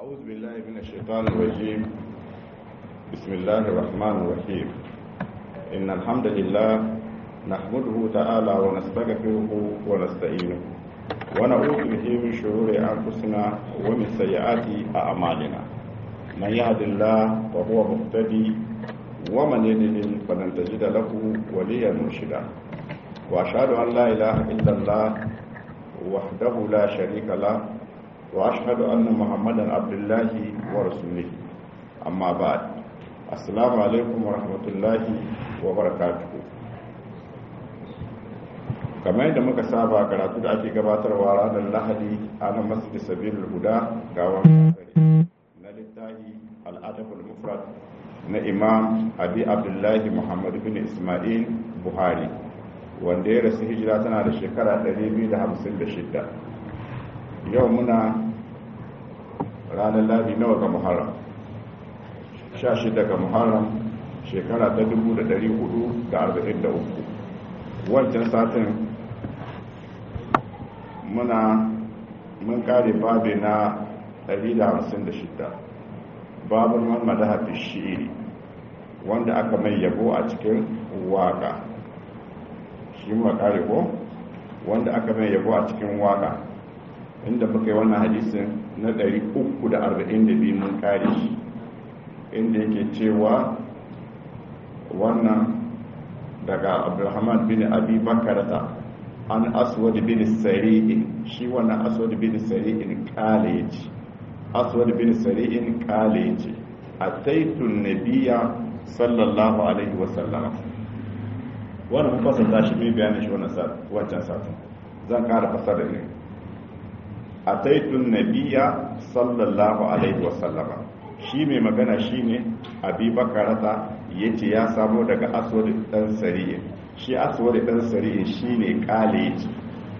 أعوذ بالله من الشيطان الرجيم بسم الله الرحمن الرحيم إن الحمد لله نحمده تعالى ونستغفره ونستعينه ونعوذ به من شرور أنفسنا ومن سيئات أعمالنا من يهد الله فهو مهتدي ومن يضلل فلن تجد له وليا مرشدا وأشهد أن لا إله إلا الله وحده لا شريك له وأشهد أن محمدا عبد الله ورسوله أما بعد السلام عليكم ورحمة الله وبركاته kamar yadda muka saba karatu da ake gabatarwa ranar lahadi a nan masjid sabilul huda gawan na littafi al'adabul mufrad na imam abi abdullahi muhammad bin ismail buhari wanda ya rasu hijira tana da shekara 256 yau muna ranar ladi nawa ga muharram 16 ga muharram shekara ta 443 wancan satin muna mun kare babe na 156 babin mamada hafi shi'iri wanda aka mai yabo a cikin waka shi ma kare ko wanda aka mai yabo a cikin waka inda muka yi wannan hadisin na 342 mun kare shi inda yake cewa wannan daga abdulrahman bin abi bakarata an aswad bin sari'in shi wannan aswad bin sari'in kale yace aswad bin sari'in kale yace ataitun nabiyya sallallahu alaihi wasallam wannan mun fasata shi mai bayanin shi wannan wancan satin zan kara fasara ne ataitun nabiyya sallallahu alaihi wasallama shi mai magana shine abi bakarata yace ya samo daga aswad dan sari'in shi aswad dan sari'in shine kale yace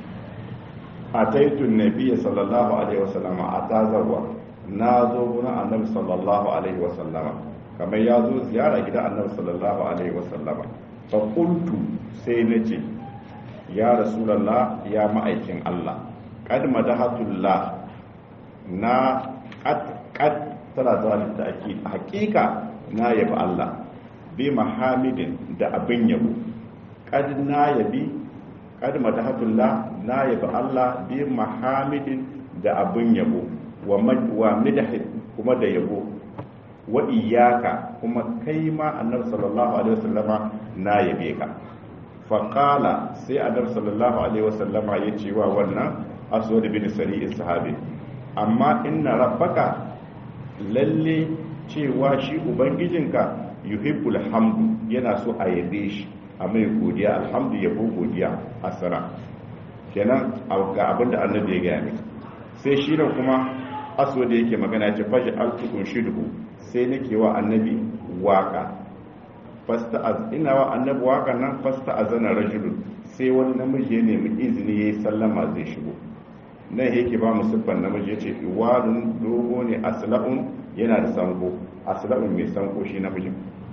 ataitun nabiyya sallallahu alaihi wasallama atazarwa na zo gurin annabi sallallahu alaihi wasallama kamar ya zo ziyara gidan annabi sallallahu alaihi wasallama fa qultu sai nace ya rasulullah ya ma'aikin Allah qad madahatullah na qad qad tana zuwa da ta'kid hakika na yabi Allah bi mahamidin da abin yabo qad na yabi qad madahatullah na yabi Allah bi mahamidin da abin yabo wa midahin kuma da yabo wa iyaka kuma kai ma annabi sallallahu alaihi wasallama na yabe ka faqala sai annabi sallallahu alaihi wasallama ya ce wa wannan aswad bin sari'in sahabi amma inna rabbaka lalle cewa shi ubangijinka yuhibbul hamdu yana so a yabe shi a mai godiya alhamdu yabo godiya asara kenan ga abinda annabi ya gaya ne sai shi nan kuma aso da yake magana ce fashi altukun shidhu sai nake wa annabi waka fasta az ina wa annabi waka nan fasta azana rajulun sai wani namiji ya nemi izini yayi sallama zai shigo nan yake ba mu siffan namiji yace iwarun dogo ne asla'un yana da sanko asla'un mai sanko shi namijin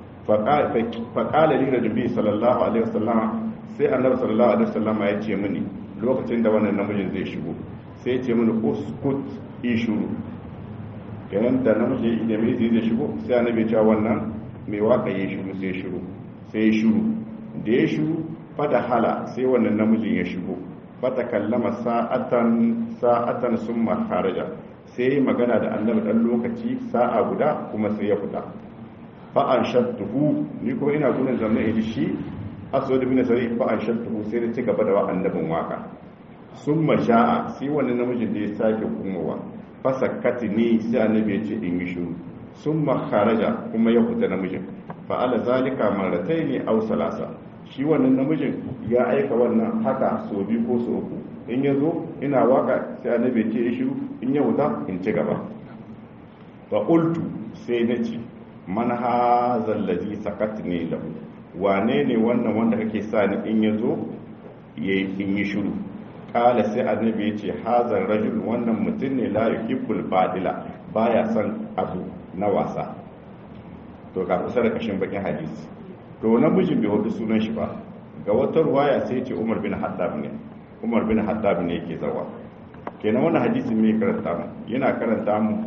faƙala li rajuli sallallahu alaihi wasallama sai annabi sallallahu alaihi wasallama ya ce mini lokacin da wannan namijin zai shigo sai ya ce mini uskut yi shuru kenan da namiji da mai zai shigo sai annabi ya wannan mai waka yi shuru sai shuru sai shuru da ya shuru fata hala sai wannan namijin ya shigo fata kallama sa'atan sa'atan summa kharaja sai magana da annabi dan lokaci sa'a guda kuma sai ya fita fa an shattuhu ni ko ina gunin zama idi shi aswad bin sari fa an shattuhu sai da ci gaba da wa annabin waka sun masha'a sai wani namijin da ya sake kumowa fasakati ne sai annabi ya ce in yi shuru sun makaraja kuma ya fita namijin fa'ala zalika maratai ne au salasa shi wannan namijin ya aika wannan haka so biyu ko so uku in ya zo ina waka sai annabi ya ce ya shiru in ya wuta in ci gaba fa qultu sai na ce man hazal ladhi sakatni lahu wane ne wannan wanda kake sa ni in ya zo in yi shiru kala sai annabi ya ce hazar rajul wannan mutum ne la yuhibbul badila baya son abu na wasa to ka kusa da kashin bakin hadisi to namijin bai hudu sunan shi ba ga wata ruwaya sai ce Umar bin Haddab ne Umar bin Haddab ne yake zawa kenan wannan hadisin mai karanta mu yana karanta mu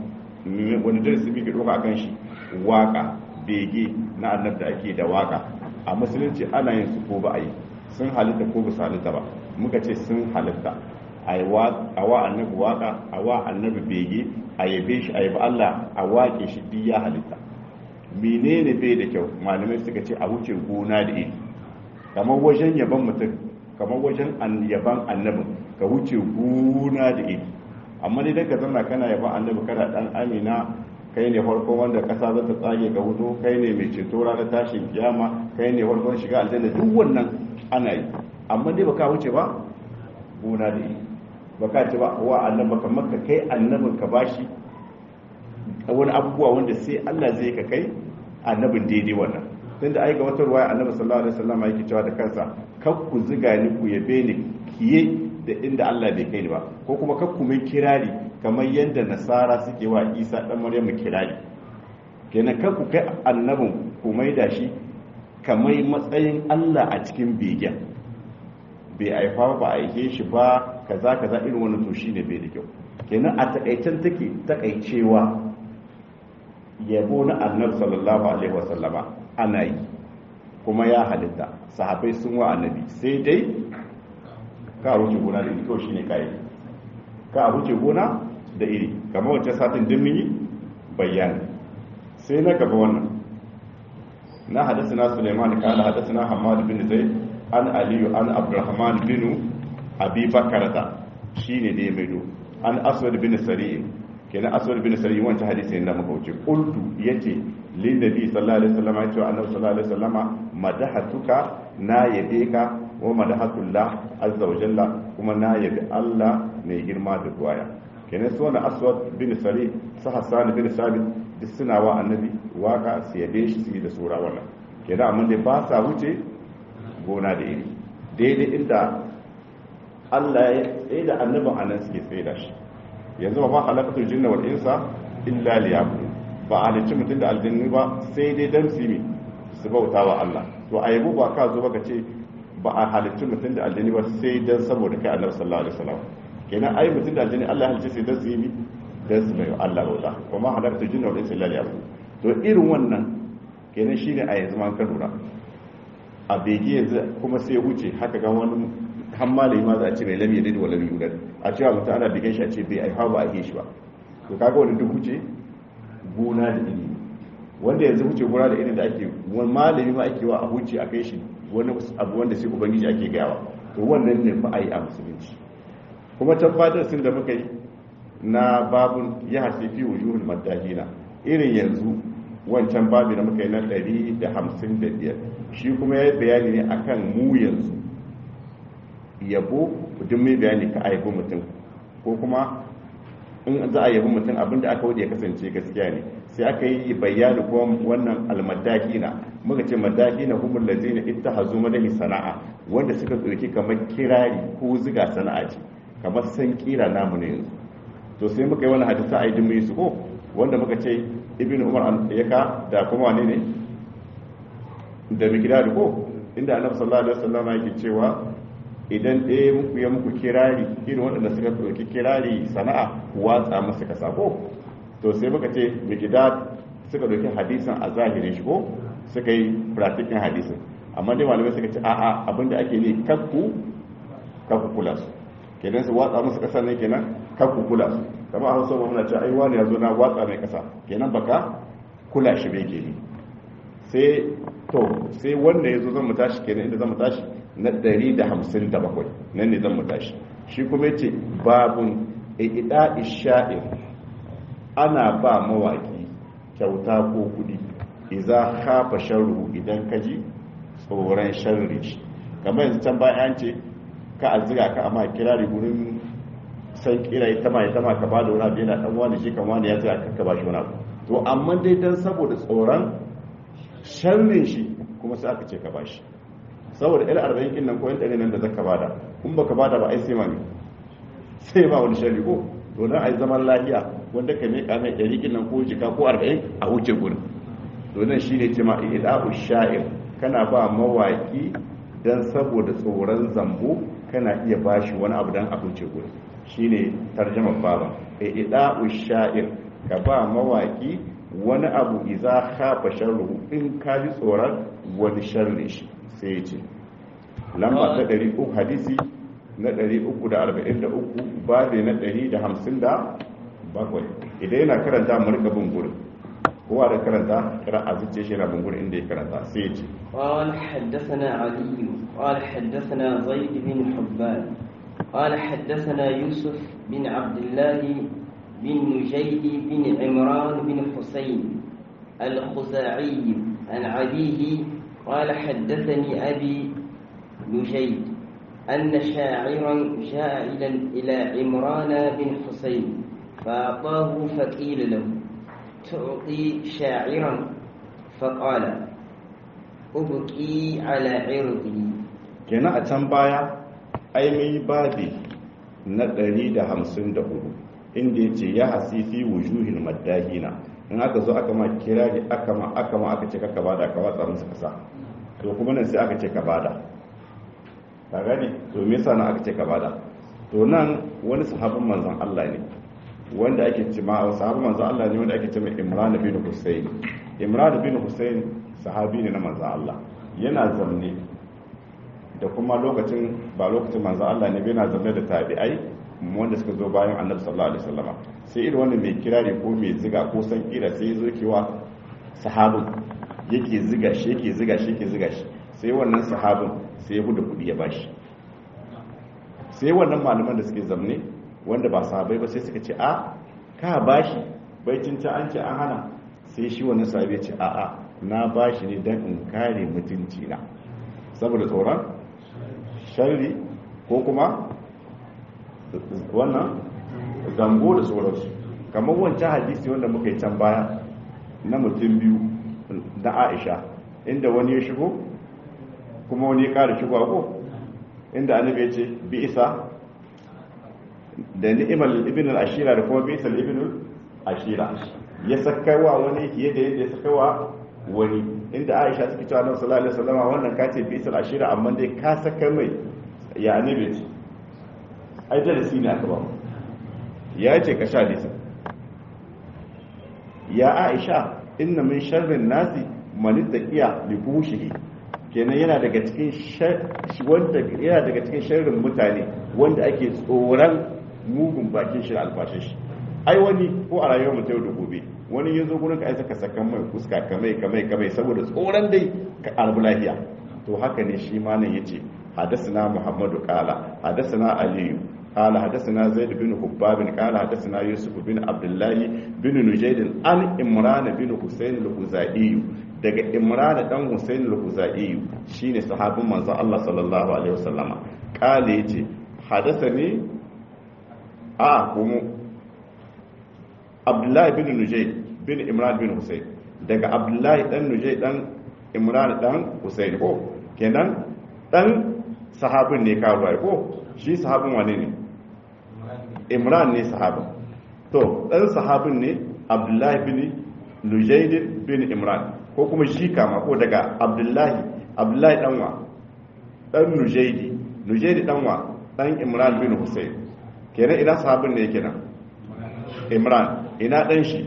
wani darasi muke doka akan shi waka bege na annab da ake da waka a musulunci ana yin su ko ba a yi sun halitta ko ba su halitta ba muka ce sun halitta a wa annabi waka a wa annabi bege a yabe shi a yabi Allah a wake shi duk ya halitta menene bai da kyau malamai suka ce a wuce gona da iri kamar wajen yaban mutum kamar wajen yaban annabin ka wuce gona da iri amma dai daga zanna kana yaban annabi kana dan amina kai ne farko wanda kasa za ta tsage ga hudu kai ne mai ceto ranar tashin kiyama kai ne farkon shiga aljanna duk wannan ana yi amma dai baka wuce ba gona da iri baka ce ba wa annabi kamar ka kai annabin ka bashi wani abubuwa wanda sai Allah zai ka kai annabin daidai wannan tun da aika wata ruwaya annabi sallallahu alaihi wasallam yake cewa da kansa kar ku ziga ni ku yabe ni kiye da inda Allah bai kai ni ba ko kuma kar ku mai kirari kamar yadda nasara suke wa Isa dan Maryamu kirari kenan kar ku kai annabin ku mai da shi kamar matsayin Allah a cikin begen bai aifa ba a aike shi ba kaza kaza irin wannan to shine bai da kyau kenan a takaicen take takaicewa yabo na annabi sallallahu alaihi wasallama ana yi kuma ya halitta sahabai sun wa annabi sai dai ka wuce gona da iri to shine kai ka wuce gona da iri kamar wancan satin din mun yi bayani sai na gaba wannan na hadasana Sulaiman kana hadasana Hamad bin Zaid an Aliyu an Abdurrahman bin Abi Bakarata shine da ya maido an Aswad bin Sari'in kenan aswad bin sari wancan hadisi ne da muka wuce qultu yace lin nabi sallallahu alaihi wasallam yace annabi sallallahu alaihi wasallam madahatuka na yabe ka wa madahatullah azza wa jalla kuma na yabi Allah mai girma da duwaya kenan su wannan aswad bin sari sa hasan bin sabit duk suna wa annabi waka su yabe shi su yi da sura wannan kenan amma dai ba sa wuce gona da iri daidai inda Allah ya tsaye da annabin anan suke tsaye da shi yanzu ba ma halakatul jinna wal insa illa liyabudun ba a halicci mutum da aljanni ba sai dai dan su yi su bauta wa Allah to a yabo ba ka zo baka ce ba a halicci mutum da aljanni ba sai dan saboda kai Annabi sallallahu alaihi wasallam kenan ai mutum da aljanni Allah ya halicce sai dan su yi dan su mai Allah bauta kuma halakatul jinna wal insa illa liyabudun to irin wannan kenan shine a yanzu man ka lura a bege yanzu kuma sai ya wuce haka ga wani har malami ma za a ce mai lam yalid wa lam yulad a cewa mutum ana bigan shi a ce bai aifa ba a yi shi ba to kaga wani duk wuce gona da ilimi wanda yanzu wuce gona da ilimi da ake wani malami ma ake wa a wuce a kai shi wani abu wanda sai ubangiji ake gayawa to wannan ne fa a yi a musulunci kuma tabbatar sun da muka yi na babun ya hasi fi wujuhul madahina irin yanzu wancan babi da muka yi na 155 shi kuma ya yi bayani ne akan mu yanzu yabo duk mai bayani ka aibo mutum ko kuma in za a yabi mutum abinda aka wuce ya kasance gaskiya ne sai aka yi bayani ko wannan almadakina muka ce madakina humul lazina ittahazu madahi sana'a wanda suka tsoki kamar kirari ko ziga sana'a ce kamar san kira namu ne yanzu to sai muka yi wani hadisa a yi mai su ko wanda muka ce ibn umar ya ka da kuma wane ne da mikidari ko inda annabi sallallahu alaihi wasallam yake cewa idan ɗaya muku ya muku kirari irin waɗanda suka ɗauki kirari sana'a watsa masa ka sako to sai muka ce mikidad suka ɗauki hadisin a zahirin shi ko suka yi practicing hadisin amma dai malamai suka ce a'a abinda ake ne kakku kakku kula su kenan su watsa musu ƙasar ne kenan kakku kula su kama a hausa muna ce ai wani ya zo na watsa mai ƙasa kenan baka kula shi bai ke sai to sai wanda ya zo zan mu tashi kenan inda zan mu tashi na 157 nan ne zan mu tashi shi kuma yace babun ida isha'ir ana ba mawaki kyauta ko kudi idza khafa sharru idan kaji tsoron sharri shi kamar yanzu can bayan ce ka azira ka amma kirari gurin san kira ita ma ita ma ka ba da wani abu yana dan wani shi kan wani ya tsaya ka ba shi wani abu to amma dai dan saboda tsoron sharrin shi kuma sai aka ce ka ba shi saboda ila arba'in kin nan ko yan nan da zaka bada kun baka bada ba ai sai ma sai ba wani shari ko to dan ai zaman lafiya wanda ka meka mai ɗari kin nan ko jika ko arba'in a wuce gurin to nan shine ce ma ida'u sha'ir kana ba mawaki dan saboda tsoron zambo kana iya bashi wani abu dan a wuce gurin shine tarjamar baba ida'u sha'ir ka ba mawaki wani abu iza khafa sharruhu in ka ji tsoron wani sharri shi sai ya ce lamba ta 300 hadisi na 343 babi na 157 idan yana karanta mu rika bin gurin kowa da karanta kira a zuciya shi yana bin gurin inda ya karanta sai ya ce قال حدثنا علي قال حدثنا زيد بن حبان قال حدثنا يوسف بن عبد الله بن نجيد بن عمران بن حسين الخزاعي عن أبيه قال حدثني أبي نجيد أن شاعرا جاء إلى عمران بن حسين فأعطاه فقيل له تعطي شاعرا فقال أبكي على عرضي kenan a can baya ai mai babi na 154 inda ya ce ya hasifi wujuhin maddahina in aka zo aka ma kirari aka ma aka ma aka ce kaka bada ka watsa musu kasa to kuma nan sai aka ce ka bada ka gane to me yasa nan aka ce ka bada to nan wani sahabin manzon Allah ne wanda ake ce ma sahabin manzon Allah ne wanda ake ce mai Imran bin Husayn Imran bin Husayn sahabi ne na manzon Allah yana zamne da kuma lokacin ba lokacin manzo Allah ne bai na zama da tabi'ai wanda suka zo bayan Annabi sallallahu alaihi wasallama sai irin wanda mai kirari ko mai ziga ko san kira sai zo kewa sahabin yake ziga shi yake ziga shi yake ziga shi sai wannan sahabin sai ya buɗe kuɗi ya bashi sai wannan malaman da suke zamne wanda ba sahabai ba sai suka ce a ka bashi bai cinta an ce an hana sai shi wannan sahabi ya ce a'a na bashi ne dan in kare mutunci na saboda tsoron sharri ko kuma wannan zambo da sauransu kamar wancan hadisi wanda muka yi can baya na mutum biyu na aisha inda wani ya shigo kuma wani ya kara shigo ko inda annabi ya ce bi isa da ni'imar ibn al-ashira da kuma bi isa ibn al-ashira ya sakawa wani fiye da yadda ya sakawa wani inda aisha take cewa annabi sallallahu alaihi wasallam wannan ka ce bisal ashira amma dai ka saka mai ya annabi ce ai darasi ne aka ba mu ya ce ka sha disa ya aisha inna min sharrin nasi man taqiya li fushihi kenan yana daga cikin wanda yana daga cikin sharrin mutane wanda ake tsoron mugun bakin shi albashin shi ai wani ko a rayuwar mutum da gobe wani ya zo gurin ka aisa ka sakan mai fuska kamai kamai kamai saboda tsoron dai ka albu lafiya to haka ne shi ma nan yace hadathana muhammadu qala hadathana aliyu qala hadathana zaid bin hubbab qala hadathana yusuf bin abdullahi bin nujayd an imran bin husayn al-khuzai daga imran dan husayn al-khuzai shine sahabin manzon Allah sallallahu alaihi wasallama qala yace hadathani a kuma abdullahi bin nujai bin imran bin husayn daga abdullahi dan nujai dan imran dan husayn ko kenan dan sahabin ne ka ruwa ko shi sahabin wane ne imran ne sahabin to dan sahabin ne abdullahi bin nujai bin imran ko kuma shi kama ko daga abdullahi abdullahi dan wa dan nujaidi nujaidi dan wa dan imran bin husayn kenan ina sahabin ne kenan imran ina ɗan shi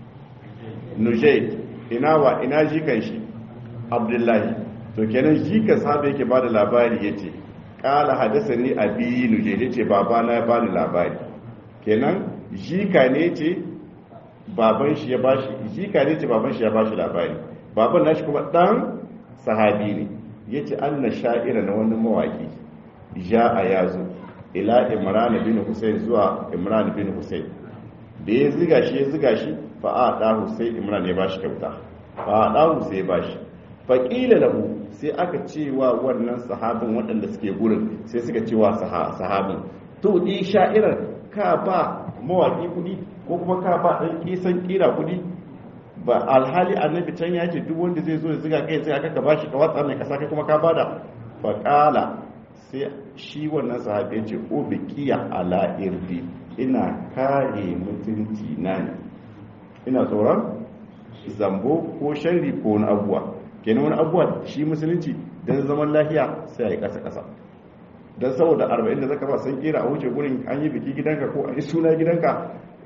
nujaid ina wa ina jikan shi abdullahi to kenan jikan sahabi yake ba da labari ya ce ƙala hadasa ni abi nujaid ya ce babana ya bani labari kenan jika ne ce baban shi ya bashi jika ne ce baban shi ya bashi labari baban nashi kuma ɗan sahabi ne ya ce an na sha'ira na wani mawaƙi ja a yazo ila imran bin husayn zuwa imran bin husayn da ya ziga shi ya ziga shi fa a ɗahu sai imran ya bashi kyauta fa a ɗahu sai ya bashi fa ƙila lahu sai aka ce wa wannan sahabin waɗanda suke gurin sai suka ce wa sahabin to ɗi sha'irar ka ba mawaƙi kuɗi ko kuma ka ba ɗan ƙisan ƙira kuɗi ba alhali annabi can ya ce duk wanda zai zo ya ziga kai sai aka ka bashi ka watsa mai kasa kai kuma ka bada fa ƙala sai shi wannan sahabi ya ce o bikiya ala irdi ina kare mutunci na ne ina tsoron zambo ko sharri ko wani abuwa kenan wani abuwa shi musulunci don zaman lafiya sai a yi ƙasa-ƙasa don saboda arba'in da zaka ba san kera a wuce gurin an yi biki gidanka ko an yi suna gidanka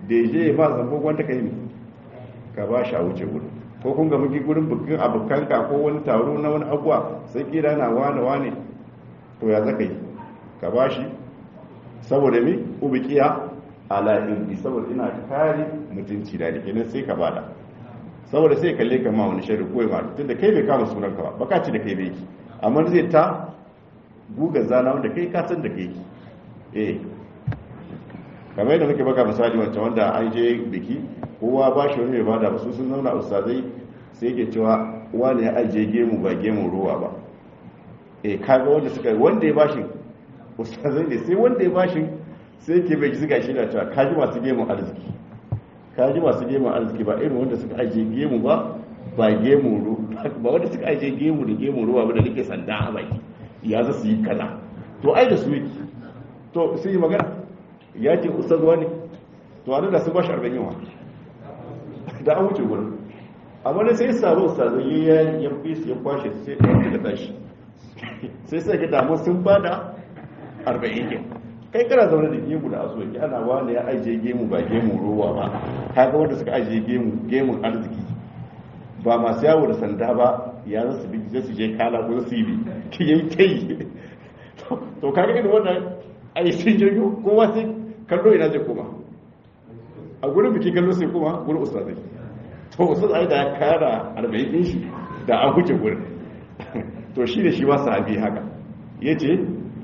da ya je ya ba zambo wanda ka yi ka ba shi a wuce gudu ko kun ga muke gurin bukin abokanka ko wani taro na wani abuwa sai kira na wane wane to ya zaka yi ka ba shi saboda mi ubikiya ala ilmi saboda ina kare mutunci da kenan sai ka bada saboda sai kalle ka ma wani shari ko ma tunda kai bai kama sunan ka ba baka ci da kai bai ki amma zai ta guga zana wanda kai ka san da kai ki eh kamar yadda muke baka misali wancan wanda an je biki kowa ba shi wani mai bada ba su sun zauna ustazai sai yake cewa wani ya ajiye gemu ba gemu ruwa ba eh kaga wanda suka wanda ya bashi ustazai ne sai wanda ya bashi sai ke bai zuga shi da cewa kaji masu gemu arziki kaji masu gemu arziki ba irin wanda suka ajiye gemu ba ba gemu ruwa ba wanda suka ajiye gemu da gemu ruwa ba da nake sanda a baki ya za su yi kaza to ai da su yake to sai yi magana ya ce ustaz wani to a da su bashi arba'in yawa da an wuce gurin amma da sai samu ustazai ya ya fi su ya kwashe sai ɗaya da tashi sai sai ka damu sun bada arba'in ke kai kana zaune da gemu da aso yake ana wani ya ajiye gemu ba gemu ruwa ba kaga wanda suka ajiye gemu gemun arziki ba masu yawo da sanda ba ya za su bi su je kala ko su yi bi ki yi kai to kaga irin wannan ai sun jirgin kowa sai kallo ina zai koma a gurin biki kallo sai koma gurin ustazai to ustaz ai da ya kara arba'in din shi da an huce gurin to shi da shi ba sahabi haka yace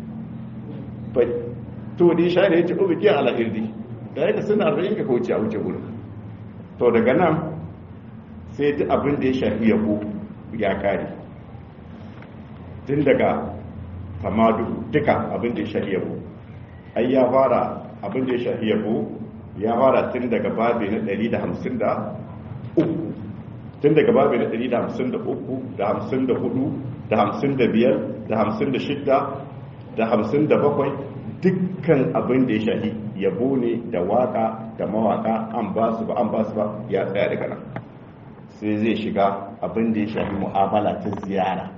to da shi ne yace ubiki ala irdi da yake suna arba'in ka kauce a wuce gurin to daga nan sai duk abin da ya shafi yabo ya kare tun daga tamadu duka abin da ya shafi yabo ai ya fara abin da ya shafi yabo ya fara tun daga babi na 153 tun daga babi na 153 da 54 da 55 da 56 da 57 dukkan abin da ya shafi yabo ne da waka da mawaka an ba su ba an ba su ba ya tsaya daga nan sai zai shiga abin da ya shafi mu'amala ta ziyara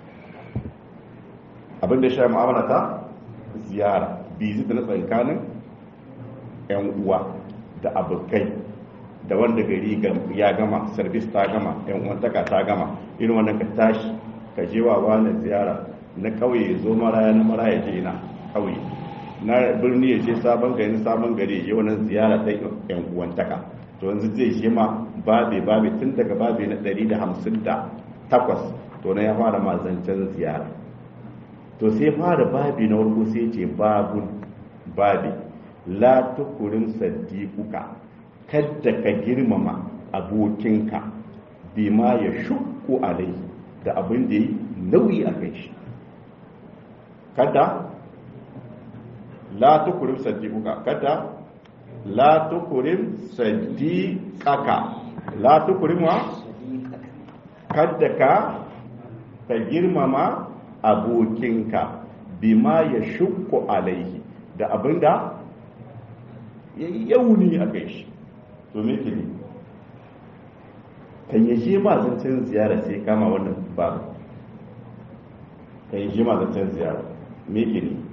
abin da ya shafi mu'amala ta ziyara bizi da na tsankanin 'yan uwa da abokai da wanda gari ya gama sarbis ta gama 'yan uwantaka ta gama irin wannan ka tashi ka je wa wani ziyara na kauye zo maraya na maraya je na kauye na birni ya je sabon gari sabon gari ya je wannan ziyara ta 'yan uwantaka to yanzu zai je ma babe babe tun daga babe na 158 to na ya fara mazancen ziyara to sai fara babi na warko sai ce babun babi la tukurin saddiquka kadda ka girmama abokinka bima ya shukku alai da abin da yi nauyi a kai shi kada la tukurin saddiquka kada la tukurin saddiqaka la tukurin wa kadda ka ka girmama abokinka bima ya shukku alaihi da abinda ya yi yauni a kai shi to me ke ne kan yi shi ma zancen ziyara sai kama wannan babu kan yi shi ma zancen ziyara me ke ne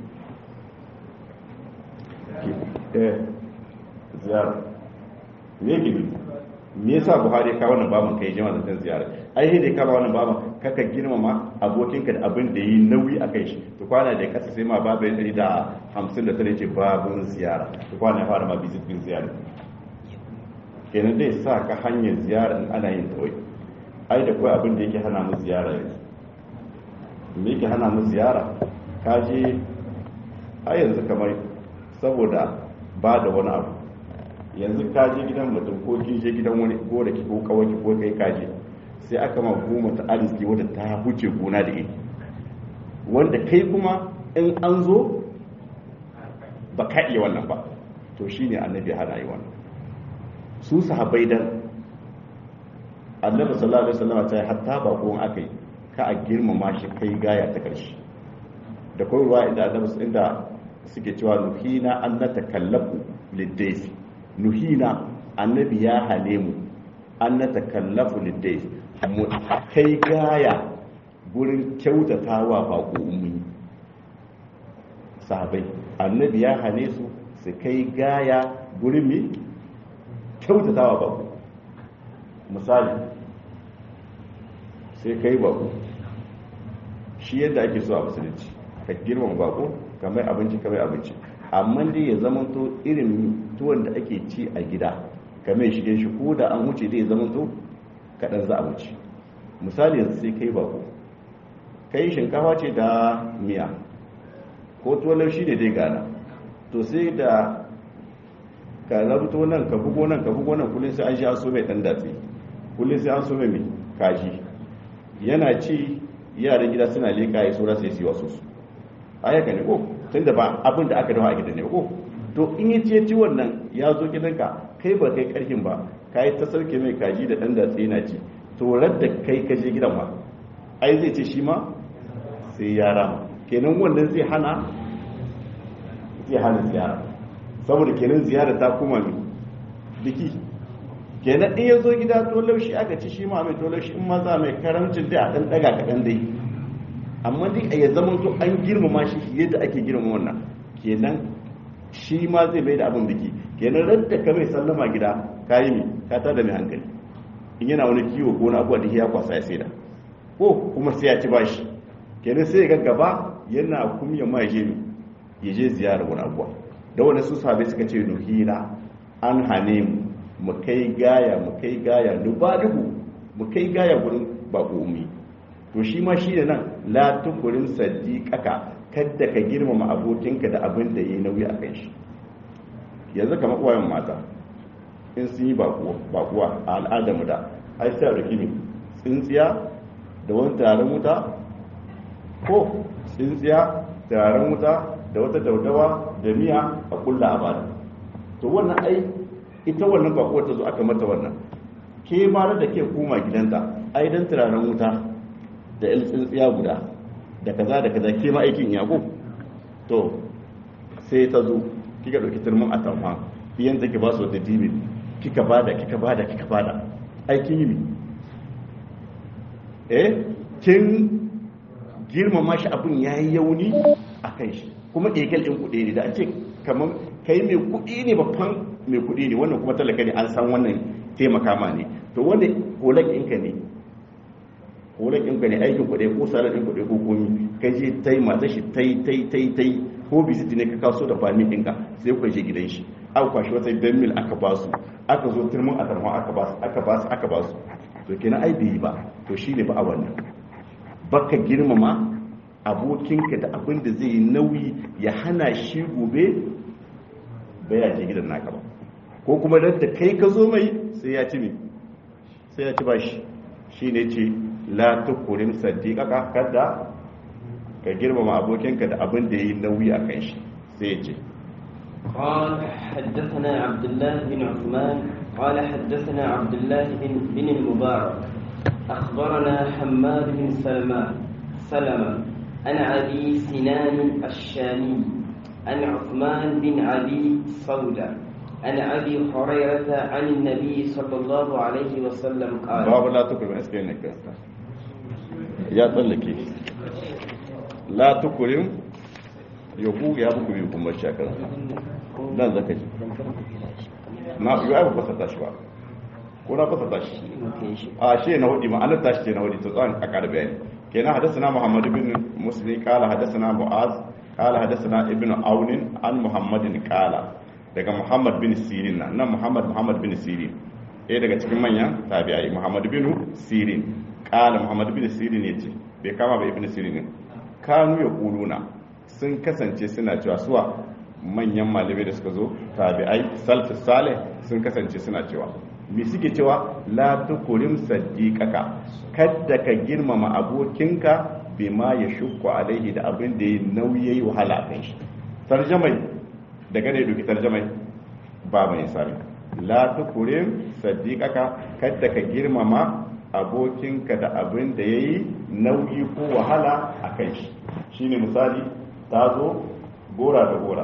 eh ziyara me ke ne me yasa buhari ka wannan babin kai jima zancen ziyara ai sai da kama wannan babin kaka girmama abokinka da abin da yi nauyi a kai shi to kwana da kasa sai ma babu ya tsari da hamsin da tare ce babun ziyara to kwana ya fara ma visit din ziyara kenan dai sa ka hanyar ziyara in ana yin kawai ai da kawai abin da yake hana mu ziyara yanzu me yake hana mu ziyara ka je a yanzu kamar saboda ba da wani abu yanzu ka je gidan mutum ko ki je gidan wani ko da ki ko kawai ko kai ka je sai aka ma goma ta arziki wadda ta huce gona da iri wanda kai kuma in an zo ba ka iya wannan ba to shine annabi hana yi wannan su sahabbai dan annabi sallallahu alaihi wasallam ta hatta ba ko aka yi ka a girmama shi kai gaya ta karshe da koyarwa inda annabi inda suke cewa nuhina an natakallafu lidayfi nuhina annabi ya hale mu an natakallafu lidayfi mu kai gaya gurin kyautata wa baƙo ummi sahabai annabi ya hane su su kai gaya gurin mi kyautatawa bako misali sai kai bako shi yadda ake so a musulunci ka girmama bako ka mai abinci ka mai abinci amma dai ya zama to irin tuwon da ake ci a gida ka mai shige shi ko da an wuce dai ya zama to kaɗan za a wuce misali yanzu sai kai bako kai shinkafa ce da miya ko tuwon shi ne dai gana to sai da ka zarto nan ka bugo nan ka bugo nan kullum sai an sha so mai dan datse kullum sai an so mai mai kaji yana ci yaran gida suna leka ya saura sai su wasu su ayyaka ne ko tun da ba abin da aka dawa a gidan ne ko to in yi ce ci wannan ya zo gidanka kai ba kai karhin ba ka yi ta sauke mai kaji da dan datse yana ci to da kai ka je gidan ma ai zai ce shi ma sai ya rama kenan wannan zai hana zai hana ziyara saboda kenan ziyara ta kuma mai biki kenan in ya zo gida to laushi aka ci shi ma mai to laushi in maza mai karamcin dai a ɗan ɗaga kaɗan dai amma dai a ya zama to an girmama shi yadda ake girmama wannan kenan shi ma zai bai da abin biki kenan radda ka mai sallama gida ka yi mi ka tada mai hankali in yana wani kiwo ko na abuwa da ya kwasa ya saida ko kuma sai ya ci bashi kenan sai ga gaba yana kumya ma je ya je ziyarar wani abuwa da wani su sahabai suka ce nuhina an hane mu mu kai gaya mu kai gaya nubalihu mu kai gaya gurin bako umi to shi ma shi da nan la tukurin sadiqaka kadda ka girmama abokinka da abin da yayi nauyi a kan shi yanzu kamar uwayen mata in sun yi bakuwa a al'adar mu da ai sai da kimi tsintsiya da wani taron wuta ko tsintsiya taron wuta da wata daudawa da miya a kulla a bada to wannan ai ita wannan bakuwar ta zo aka mata wannan ke ma da ke koma gidanta ai dan turaren wuta da il tsintsiya guda da kaza da kaza ke ma aikin yago to sai ta zo kika dauki turmin atamfa biyan take ba su da dibi kika bada kika bada kika bada aikin yi eh kin girmama shi abun yayi yauni a kan shi kuma egal ɗin kuɗi ne da an ce kamar kai mai kuɗi ne babban mai kuɗi ne wannan kuma talaka ne an san wannan taimaka ma ne to wanda kolak ɗinka ne kolak ɗinka ne aikin kuɗi ko salar ɗin kuɗi ko komi ka je ta yi mata shi ta yi ta yi ta yi ta yi ko bisiti ne ka kaso da fami ɗinka sai ku je gidan shi aka kwashi wata ben mil aka ba su aka zo turmin a tarma aka ba su aka ba su aka ba su to kenan ai bai yi ba to shi ne ba a wannan baka girmama abokinka da abin da zai yi nauyi ya hana shi gobe baya je gidan naka ba ko kuma da kai ka zo mai sai ya ci mi sai ya ci ba shi shi ne ce la tukurin sadiqaka kada ka girmama abokinka da abin da ya yi nauyi a kan shi sai ya ce قال حدثنا عبد الله بن عثمان قال حدثنا عبد الله بن, بن المبارك أخبرنا حماد بن سلمان سلمة عن أبي سنان الشامي عن عثمان بن أبي صودة عن أبي هريرة عن النبي صلى الله عليه وسلم قال باب لا تكرم اسكنك يا تلكي لا تكرم يقول يا بكم يكون مشاكل nan zaka ji na yi ba fasa tashi ba ko na fasa tashi a shi na hudu ma'anar tashi ce na hudu to tsawon a ƙarfi bayani kenan hadasana muhammad bin muslim kala hadasana mu'az kala hadasana ibn aunin an muhammadin kala daga muhammad bin sirin na nan muhammad muhammad bin sirin ɗaya daga cikin manyan tabi'ai muhammad bin sirin kala muhammad bin sirin ya ce bai kama ba ibn sirin ne kanu ya kuluna sun kasance suna cewa suwa manyan malamai da suka zo tabi'ai salfi salih sun kasance suna cewa me suke cewa la tukurim sadiqaka kadda ka girmama abokinka bima ya shukku alaihi da abin da ya nauyi yayi wahala a kan shi tarjamai daga ne duki tarjamai ba mai sami la tukurim sadiqaka kadda ka girmama abokinka da abin da yayi nauyi ko wahala a kan shi shine misali ta zo gora da gora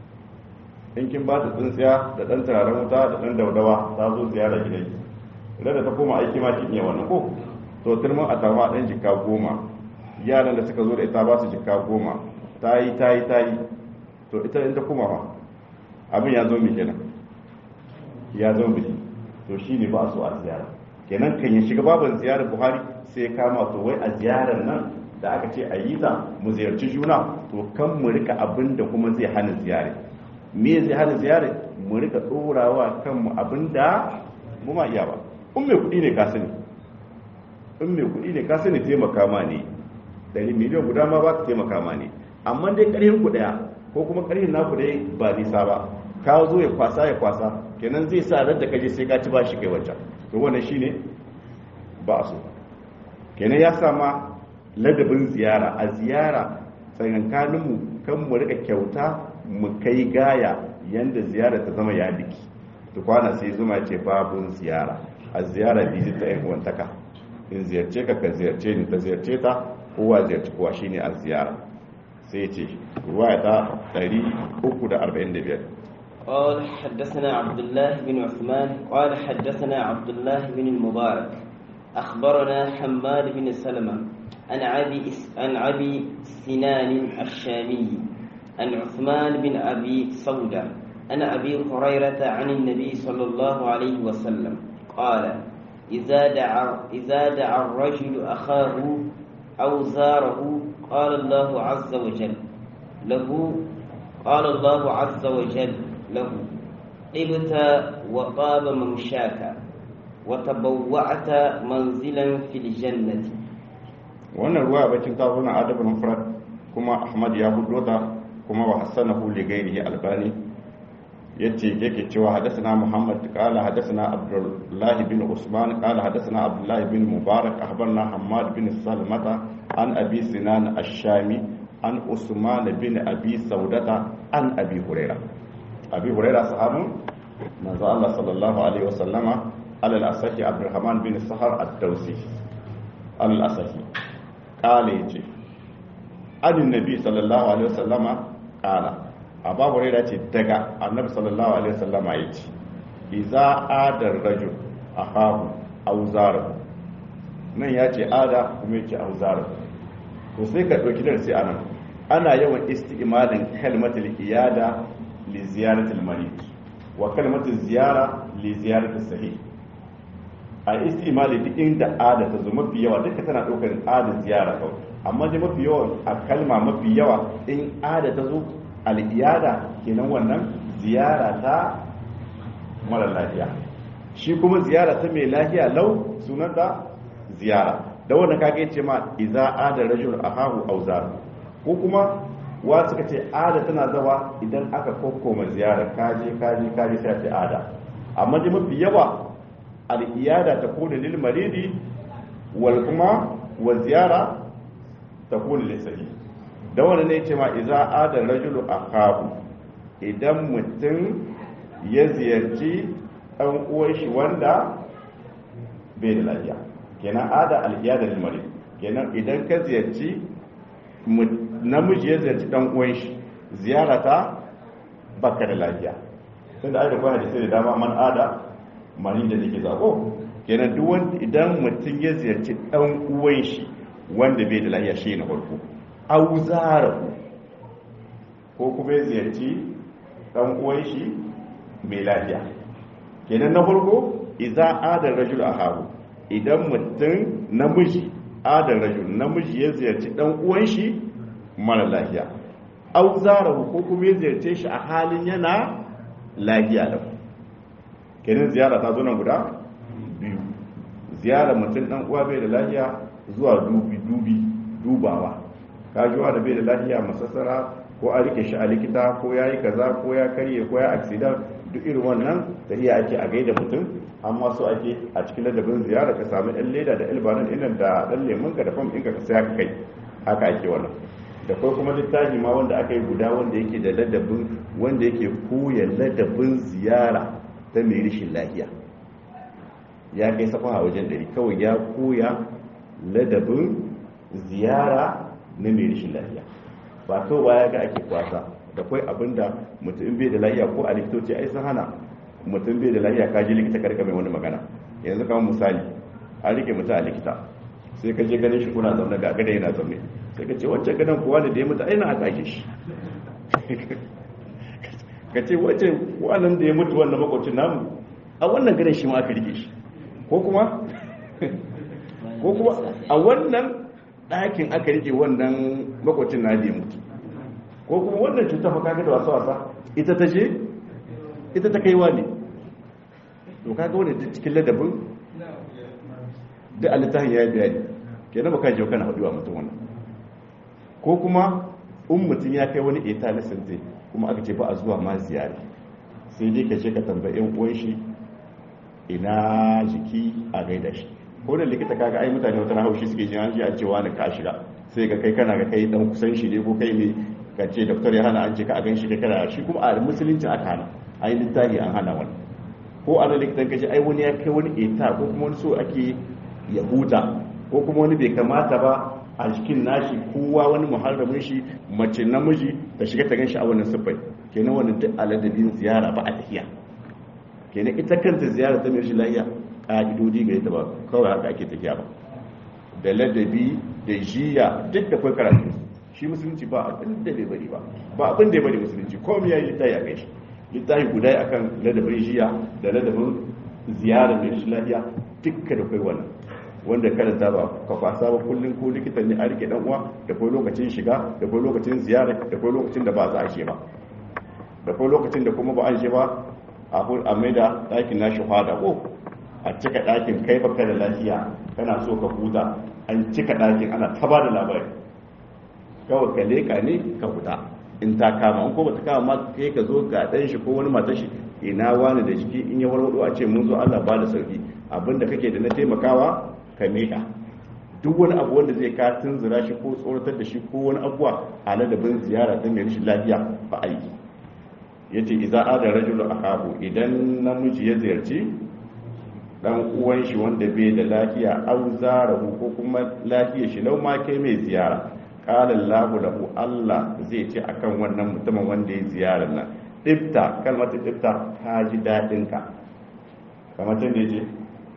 in kin ba ta tsintsiya da ɗan turaren wuta da ɗan daudawa ta zo ziyara gidan idan da ta koma aiki ma kin iya wannan ko to turmin a tama ɗan jika goma yaran da suka zo da ita ba su jika goma ta yi ta yi ta yi to ita in ta koma fa abin ya zo mi kenan ya zo biki to shine ba su a ziyara kenan kan ya shiga babin ziyarar buhari sai ya kama to wai a ziyarar nan da aka ce a yi ta mu ziyarci juna to kan mu rika abin da kuma zai hana ziyare me zai hana ziyare mu rika ɗorawa kanmu abin da mu ma iya ba in mai kuɗi ne ka sani in mai kuɗi ne ka sani taimaka ma ne ɗari miliyan guda ma ba ka taimaka ma ne amma dai ƙarfin ku ɗaya ko kuma ƙarfin naku dai ba nisa ba ka zo ya kwasa ya kwasa kenan zai sa rar da kaje sai ka ci ba shi kai wancan to wannan shine ba a so kenan ya sama ladabin ziyara a ziyara tsakankaninmu kan mu rika kyauta mu kai gaya yanda ziyara ta zama ya biki to kwana sai zuma ce babun ziyara a ziyara bizit ta yan uwantaka in ziyarce ka ka ziyarce ni ta ziyarce ta kowa ziyarci kowa shine a ziyara sai ce ruwaya ta 345 قال حدثنا عبد الله بن عثمان قال حدثنا عبد الله بن المبارك أخبرنا حماد بن سلمة عن أبي عن أبي سنان الشامي عن عثمان بن أبي سودة عن أبي هريرة عن النبي صلى الله عليه وسلم قال إذا دعا إذا دعا الرجل أخاه أو زاره قال الله عز وجل له قال الله عز وجل له طبت وطاب ممشاك وتبوعت منزلا في الجنة wannan ruwa bacin ta zo na adabul mufrad kuma ahmad ya hudo ta kuma wa hasanahu li ghairihi albani yace yake cewa hadathana muhammad qala hadathana abdullah bin usman qala hadathana abdullah bin mubarak akhbarna hammad bin salmata an abi sinan ash-shami an usman bin abi saudata an abi huraira abi huraira sahabun manzo Allah sallallahu alaihi wasallama alal asahi abdurrahman bin sahar ad-dawsi alal asahi kala ya ce anin nabi sallallahu alaihi wasallama kala a babu rai ce daga annabi sallallahu alaihi wasallama ya ce iza adar rajul a hahu auzarar nan ya ce ada kuma ya ce auzarar to sai ka ɗauki darasi a nan ana yawan isti'malin kalmatul iyada li ziyaratul marid wa kalmatul ziyara li ziyaratul sahih a istimali duk inda ada ta zo mafi yawa duka tana ɗaukar ada ziyara kawai amma dai mafi yawa a kalma mafi yawa in ada ta zo al'iyada kenan wannan ziyara ta mara lafiya shi kuma ziyara ta mai lafiya lau sunanta ziyara da wanda kage ce ma iza ada rajul ahahu aw zar ko kuma wa suka ce ada tana zawa idan aka kokkoma ziyara kaje kaje kaje sai ce ada amma dai mafi yawa al'iyada ta kone lil maridi wal kuma wa ziyara ta kone lissahi da wani ne ce ma iza adar rajulu a kabu idan mutum ya ziyarci ɗan uwan shi wanda bai da lafiya kenan ada al'iyada lil maridi kenan idan ka ziyarci namiji ya ziyarci ɗan uwan shi ziyara ta baka da lafiya tunda ai da kwa hadisi da dama man ada mani da nake zago kenan duk wanda idan mutum ya ziyarci dan uwan shi wanda bai da lafiya shi na farko auzara ko kuma ya ziyarci dan uwan shi mai lafiya kenan na farko idza adar rajul ahabu idan mutum namiji adar rajul namiji ya ziyarci dan uwan shi mara lafiya auzara ko kuma ya ziyarce shi a halin yana lafiya da ku kenan ziyara ta zo nan guda biyu ziyara mutum dan uwa bai da lafiya zuwa dubi dubi dubawa ka ji da bai da lafiya masassara ko a rike shi a likita ko ya yi kaza ko ya karye ko ya accident duk irin wannan tafiya ake a gaida mutum amma so ake a cikin ladabin ziyara ka samu ɗan leda da ilbanin inan da ɗan lemun ka da fam ɗinka ka saya ka kai haka ake wannan da kai kuma littafi ma wanda aka yi guda wanda yake da ladabin wanda yake koya ladabin ziyara ta mai rishin lafiya ya kai safaha wajen dari kawai ya koya ladabin ziyara na mai rishin lafiya ba to ba ya ga ake kwasa da kwai abinda mutum bai da lafiya ko a likitoci ai sun hana mutum bai da lafiya ka ji likita karka mai wani magana yanzu kamar misali a rike mutum a likita sai ka je ganin shi kuna zaune ga gada yana zaune sai ka ce wancan gadon kuwa da ya mutu aina a kake shi ka ce wancan wannan da ya mutu wannan makwacin namu a wannan garin shi ma aka rike shi ko kuma ko kuma a wannan ɗakin aka rike wannan makwacin na da mutu ko kuma wannan cutar fa kaga da wasa wasa ita ta je ita ta kaiwa ne to kaga wani duk cikin ladabin da alitahin ya yi bayani kenan baka je kana haɗuwa mutum wannan ko kuma in mutum ya kai wani eta na sinte kuma aka ce ba a zuwa ma ziyara sai dai ka ce ka tambayi uwan shi ina jiki a gaida shi ko da likita kaga ai mutane wata haushi suke jin an ji a cewa ni ka shiga sai ga kai kana ga kai dan kusan shi ne ko kai ne ka ce doktor ya hana an ce ka a gan shi kai kana shi kuma a musulunci aka hana ai littafi an hana wani ko a likitan kaji ai wani ya kai wani eta ko kuma wani so ake ya huta ko kuma wani bai kamata ba a jikin nashi kowa wani muharramin shi mace namiji ta shiga ta ganshi a wannan siffai kenan wannan duk aladabin ziyara ba a tafiya kenan ita kanta ziyara ta mai shi lafiya ƙa'idodi ga ita ba kawai haka ake tafiya ba da ladabi da jiya duk da kai karatu shi musulunci ba abin da bai bari ba ba abin da ya bari musulunci komai yayi littafi a kai shi littafi guda akan ladabin jiya da ladabin ziyara mai shi lafiya dukka da kai wannan wanda karanta ba ka kwasa ba kullum ko likitan ne a rike dan uwa da kai lokacin shiga da kai lokacin ziyara da kai lokacin da ba za a she ba da kai lokacin da kuma ba an she ba a a mai da ɗakin nashi hada ko a cika ɗakin kai baka da lafiya kana so ka huta an cika ɗakin ana ta ba da labari kawai ka leƙa ne ka huta in ta kama in ko ba ta kama ma kai ka zo ga ɗan shi ko wani mata shi ina wani da jiki in ya warwado a ce mun zo Allah ba da sauki abinda kake da na taimakawa ka miƙa duk wani abu wanda zai ka tunzura shi ko tsoratar da shi ko wani abuwa a ladabin ziyara ta mai rashin lafiya ba aiki ya ce iza ada rajulu akahu idan namiji ya ziyarci dan uwan shi wanda bai da lafiya au zarahu ko kuma lafiya shi lau ma kai mai ziyara qala Allahu lahu Allah zai ce akan wannan mutumin wanda ya ziyara nan ibta kalmar ibta ka ji dadin ka kamar tun da yace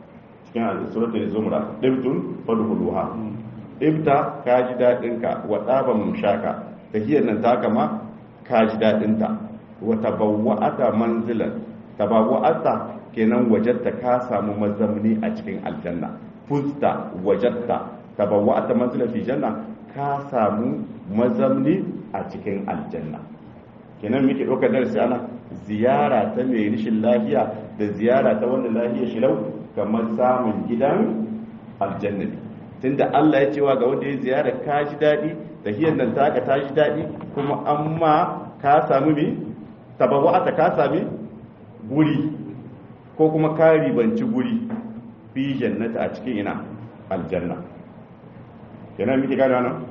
cikin suratul zumra ibtun fadkhuluha ibta ka ji dadin ka wa taba mumshaka tahiyar nan ta kama ka ji dadin ta wa tabawwa'ata manzilan tabawwa'ata kenan wajatta ka samu mazamni a cikin aljanna fusta wajatta tabawwa'ata manzilan fi janna ka samu mazamni a cikin aljanna kenan muke ɗaukar darasi ana ziyara ta mai rishin lafiya da ziyara ta wanda lafiya shi lau kamar samun gidan aljanna ne tunda Allah ya cewa ga wanda ya ziyara ka ji daɗi tahiyar nan taka ta ji daɗi kuma amma ka sami mi tabawwa'ata ka sami guri ko kuma ka ribanci guri fi jannata a cikin ina aljanna kenan muke gane wannan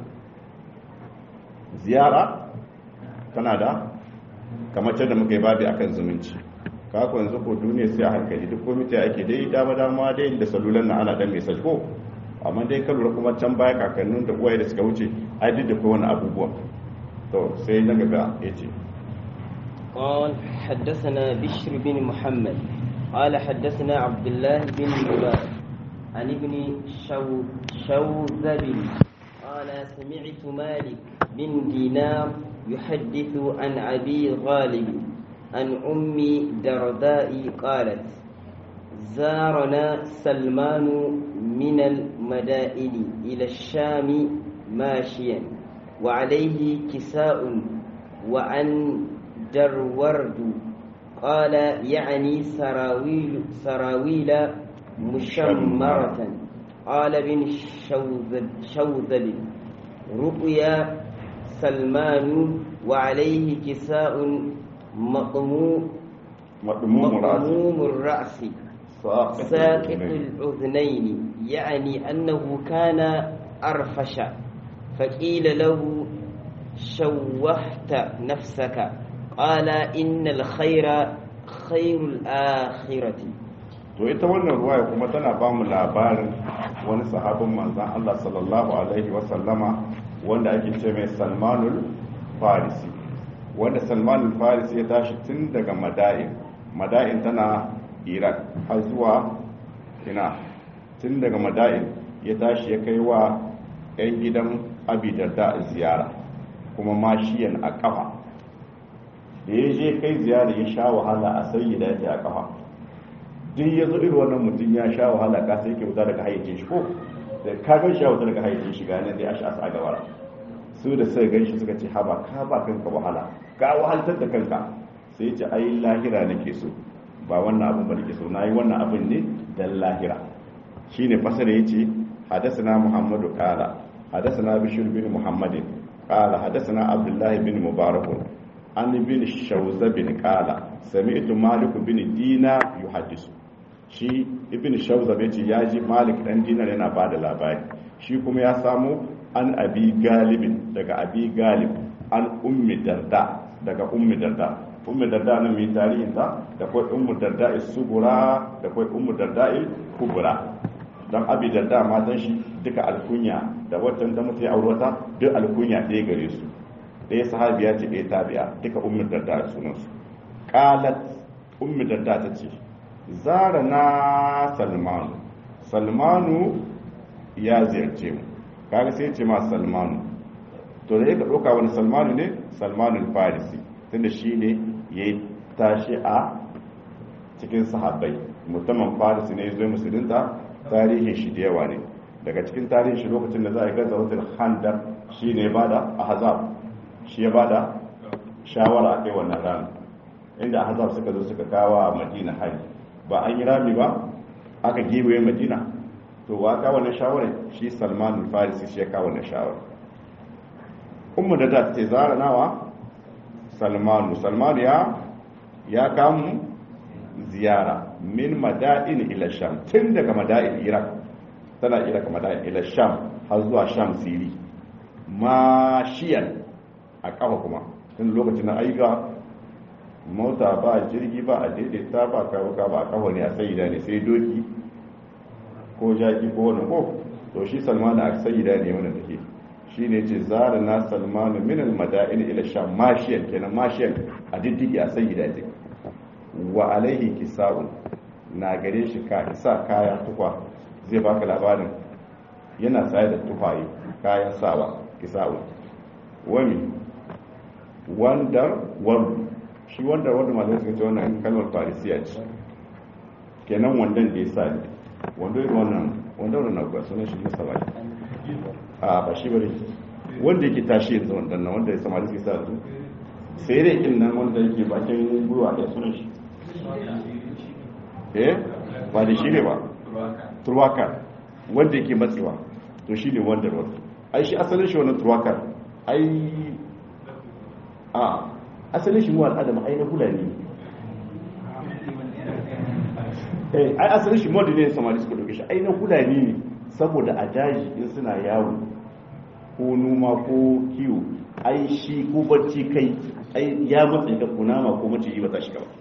ziyara tana da kamar da muka yi babi akan zumunci kako yanzu ko duniya sai a hankali duk komite ake dai dama dama dai da salulan na ana dan message ko amma dai ka lura kuma can baya kakannin da uwaye da suka wuce ai duk da ko wani abubuwa to sai na gaba yace قال حدثنا بشر بن محمد قال حدثنا عبد الله بن مبارك عن ابن شو شوذب قال سمعت مالك بن دينار يحدث عن أبي غالب عن أم درداء قالت زارنا سلمان من المدائن إلى الشام ماشيا وعليه كساء وعن درورد قال يعني سراويل سراويل مشمرة قال بن شوذب, شوذب رؤيا سلمان وعليه كساء مطموم مطموم الرأس ساقط الأذنين يعني أنه كان أرفش فقيل له شوهت نفسك قال إن الخير خير الآخرة to ita wannan ruwaya kuma tana ba mu labarin wani sahabin manzan Allah sallallahu alaihi wa sallama wanda ake ce mai Salmanul Farisi wanda Salmanul Farisi ya tashi tun daga Mada'in Mada'in tana Iran har zuwa ina tun daga Mada'in ya tashi ya kai wa 'yan gidan Abi Darda ziyara kuma mashiyan a kafa da ya je kai ziyara ya sha wahala a sayyida ya a kafa duk ya zo irin wannan mutum ya sha wahala ka sai ke wuta daga hayyacin shi ko da ka gan shi ya wuta daga hayyacin shi ga nan dai ashi asa a gaba su da sai gan shi suka ce haba ka ba kanka wahala ka wahaltar da kanka sai ya ce ai lahira nake so ba wannan abin ba nake so nayi wannan abin ne dan lahira shine fasara yace hadathana muhammadu qala hadathana bishr bin muhammadin qala hadathana abdullah bin mubarak an bin shawza bin qala sami'tu malik bin dina yuhaddisu shi ibn shawza bai ce ya ji malik dan dinar yana ba da labari shi kuma ya samu an abi galibin daga abi galib an ummi darda daga ummi darda ummi darda nan mai tarihin ta da kai ummu darda sugura da kai ummu darda kubra dan abi darda matan shi duka alkunya da watan da mutai aurata duk alkunya ɗaya gare su ɗaya sahabiya ce ɗaya tabi'a duka ummi darda sunansu qalat ummi darda ta ce zara na salmanu salmanu ya ziyarce mu kaga sai ce ma salmanu to da yake ɗauka wani salmanu ne salmanul farisi tunda shi ne ya yi tashi a cikin sahabbai musamman farisi ne ya zo musulunta tarihin shi da yawa ne daga cikin tarihin shi lokacin da za a gaza wata handar shi ne ba da ahazab shi ya ba da shawara a kai wannan rana inda ahazab suka zo suka kawo a madina hari ba an yi rami ba aka gibe madina to wa ka wannan shawarar shi salman farisi shi ya kawo wannan shawarar ummu da ta ce zara nawa salmanu salman ya ya kamu ziyara min mada'in ila sham tun daga mada'in iraq tana iraq mada'in ila sham har zuwa sham siri mashiyan a kafa kuma tun lokacin na aika mota ba jirgi ba a daidaita ba karuka ba a kawo ne a sayida ne sai doki ko jaki ko wani ko to shi salmanu a sayida ne wani take shi ne ce zara na salmanu min almada'in ila sham mashiyan kenan mashiyan a diddigi a sayida ce wa alaihi kisa'un na gare shi ka isa kaya tukwa zai baka labarin yana tsaye da tukwaye kayan sawa kisa'un wani wandar wani shi wanda wanda malamai suka ce wannan kalmar farisiya ce kenan wandan da ya sa ne wanda irin wannan wanda wannan na kuwa sunan shi masa ba a ba shi bane wanda yake tashi yanzu wandan nan wanda ya samari suke sa su sai dai kin nan wanda yake bakin gwiwa da sunan shi eh ba da shi ne ba turwaka wanda yake matsewa to shi ne wanda wanda ai shi asalin shi wannan turwakar ai a asalin shi mu al'adam ai na hulani eh ai asalin shi mu ne samari suka dauke shi ai na hulani ne saboda a daji in suna yawo ko noma ko kiwo ai shi ko bacci kai ai ya matsa ga kunama ko mace yi ba ta shiga ba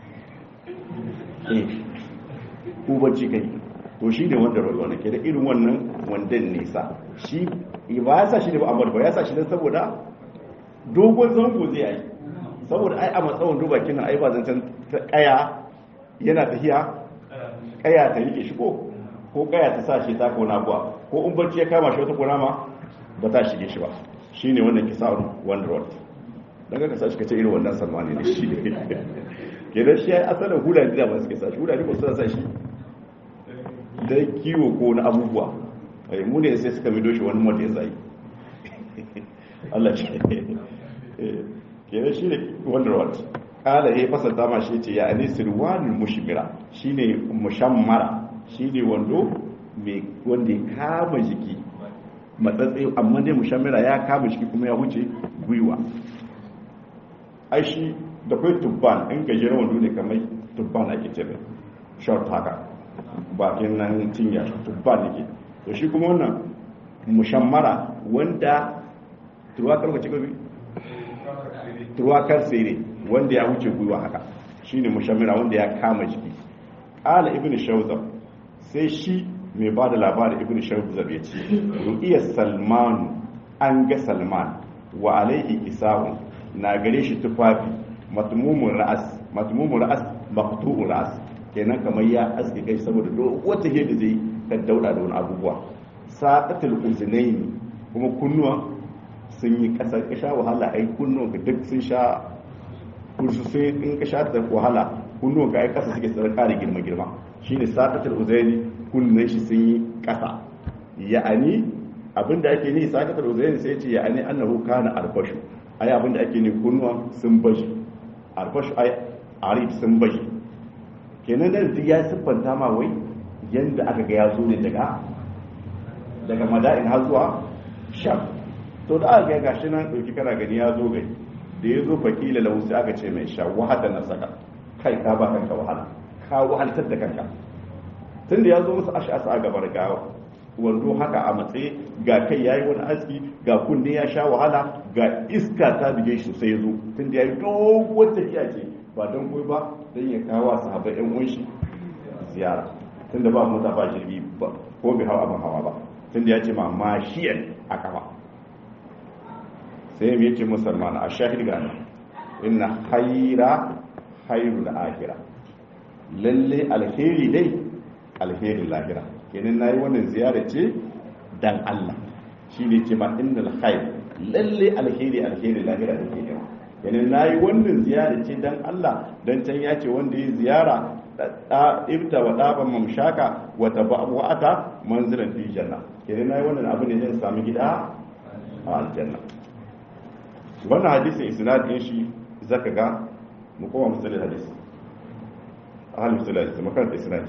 eh ko bacci kai to shi ne wanda rollo ne ke da irin wannan wandan nisa shi ba ya sa shi ne ba amma ba ya sa shi ne saboda dogon zango zai yi saboda ai a matsawon duba kina ai ba zancen kaya yana tafiya kaya ta rike shi ko ko kaya ta sa shi ta kona kuwa ko in barci ya kama shi wata kona ma ba ta shige shi ba shine wannan kisa'un one road dan ka sa shi kace irin wannan salmani ne shi ne kenan shi ai asalin hulani da ba suke sa shi hulani ba su sa shi da kiwo ko na abubuwa ai mu ne sai suka mido shi wani mota ya zai Allah shi kenan shi ne wonder what kala ya fasanta ma shi ce ya ani sirwanul mushmira shine mushammara shine wando mai wanda ya kama jiki matsatsi amma dai mushammira ya kama jiki kuma ya wuce gwiwa ai shi da kai tubban in gajeren wando ne kamar tubban ake ce mai short haka bakin nan cinya tubban ne to shi kuma wannan mushammara wanda turuwa karkace gabi turwakar tsere wanda ya wuce gwiwa haka shine mushammira wanda ya kama jiki ala ibn shawzab sai shi mai ba da labarin ibn shawzab ya ce ru'iyar salman an ga salman wa alaihi isa'un na gare shi tufafi matmumun ra'as matmumun ra'as maqtu'un ra'as kenan kamar ya aske kai saboda wata yadda zai kan dauda da wani abubuwa sa'atul uzunaini kuma kunnuwa sun yi kasar ka sha wahala ai kunnon ka duk sun sha kursu sai in ka sha da wahala kunnuwan ga ai kasa suke tsara kare girma girma shine saqatul uzaini kunnan shi sun yi kasa ya'ani abinda ake ni saqatul uzaini sai ce ya'ani annahu kana arbashu ai abinda ake ni kunnuwan sun bashi arbashu ai arif sun bashi kenan da duk ya siffanta ma wai yanda aka ga ya zo ne daga daga mada'in har zuwa sham to da aka ga gashi nan dauki kana gani ya zo gani da ya zo fakila lahu sai aka ce mai sha wahada na saka kai ka ba kanka wahala ka wahaltar da kanka tun da ya zo musu ash'asa a gabar gawa wando haka a matsayi ga kai yayi wani aski ga kunne ya sha wahala ga iska ta bige shi sai ya zo tun da yayi doguwar tafiya ce ba don koyi ba don ya kawo sahabbai yan uwan shi ziyara tun da ba mota ba jirgi ba ko bai hawa abin hawa ba tun da ya ce ma mashiyan a kafa sai ya ce musulman a shahid gane inna haira hairu da akira lalle alheri dai alherin lahira kenan nayi wannan ziyara ce dan Allah shi ne ce ma innal khair lalle alheri alherin lahira da ke yawa kenan nayi wannan ziyara ce dan Allah dan can ya ce wanda ya ziyara ibta wa daban mamshaka wa tabawata manzilan fi janna kenan nayi wannan abu ne zan sami gida a aljanna wannan hadisin isnad din shi zaka ga mu koma musalin hadisi ahli musalin hadisi makaranta isnad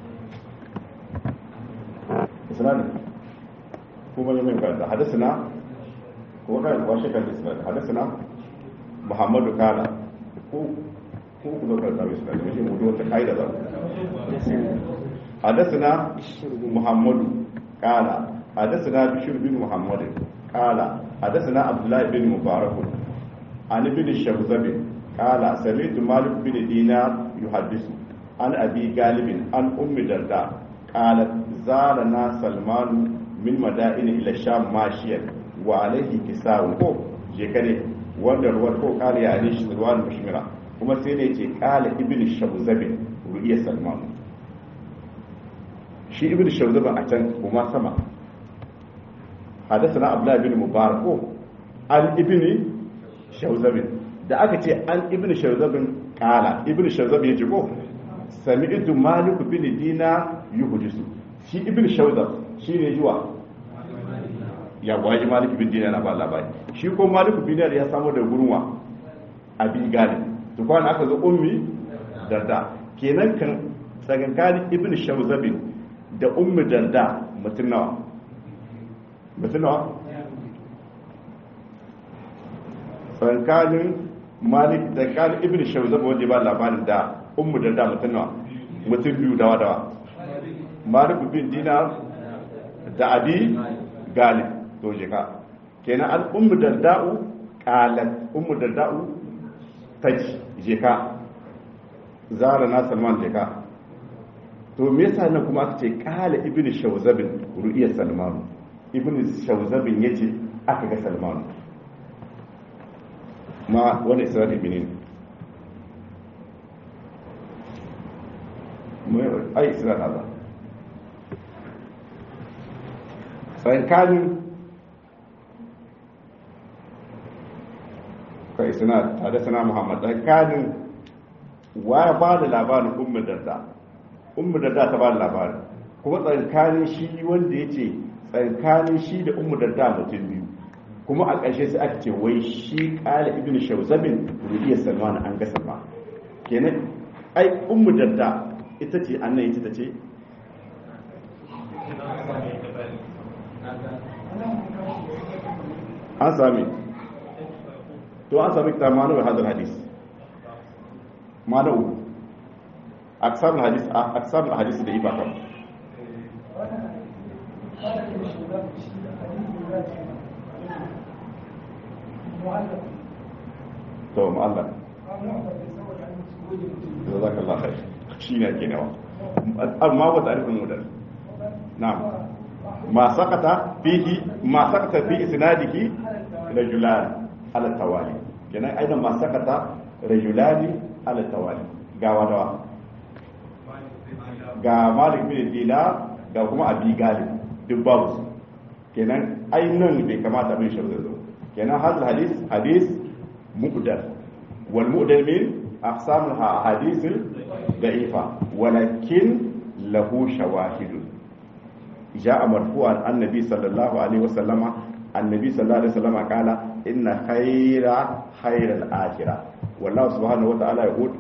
isnad kuma ne mai karanta hadisina kuma kan washe kan isnad hadisina muhammadu kala ko ko ku da karanta isnad ne mu duwa ta kaida da hadisina muhammadu kala hadisina bishir bin muhammad kala hadisina abdullahi bin mubarak عن ابن الشوذب قال سمعت مالك بن دينار يحدث عن ابي غالب عن ام درداء قالت زارنا سلمان من مدائن الى الشام ماشيا وعليه كساء ko je kare wanda ruwan ko kale ya ne shi ruwan mushmira kuma sai ne ce kala ibn shawzab ru'iya salman shi ibn shawzab a can kuma sama حدثنا عبد الله بن مبارك عن ابن shauzabin da aka ce an ibn shauzabin kala ibn shauzabin ya ce ko sami idu maliku bin dina yuhudisu shi ibn shauzab shi ne zuwa ya waji maliku bin dina na ba labari shi ko maliku bin dina ya samu da gurwa abin gani to kwana aka zo ummi darda kenan kan tsakankanin ibn shauzabin da ummi darda mutum nawa mutum nawa tsakanin malik da kan ibn shawzab wanda ba labarin da ummu da da mutum nawa mutum biyu dawa dawa malik bin dinar da abi galib to je ka kenan al ummu da da'u qalat ummu da da'u taji je ka zara na salman je ka to me yasa nan kuma aka ce qala ibn shawzab ru'iya salman ibn shawzab yace aka ga salman ma wani isra'il benin ai isra'il haza tsankanin kai suna tare suna muhammad tsankanin wa ba da labarin umar darda umar darda ta ba da labarin kuma tsankanin shi wanda ya ce tsankanin shi da umar darda mutum biyu kuma a ƙarshe sai aka ce wai shi ƙala ibn shawzabin rubiya salman an gasa ba kenan ai ummu dadda ita ce annan ita ta ce an sami to an sami ta manu wa hadal hadis manu aksar hadis aksar hadis da ibaka to mu'allaq jazakallah khair shine ake nawa amma ba ta'rifin mudal na'am ma sakata fihi ma sakata fi isnadihi rajulan ala tawali kenan aidan ma sakata rajulani ala tawali ga wadawa ga malik bin dinar ga kuma abi galib duk babu su kenan ainihin bai kamata bin shi zo kenan hadal hadis hadis muqdar wal muqdar min aqsamul ahadithil da'ifa walakin lahu shawahidun ja'a marfu'an annabi sallallahu alaihi wasallama annabi sallallahu alaihi wasallama qala inna khayra khayral akhirah wallahu subhanahu wa ta'ala yaqul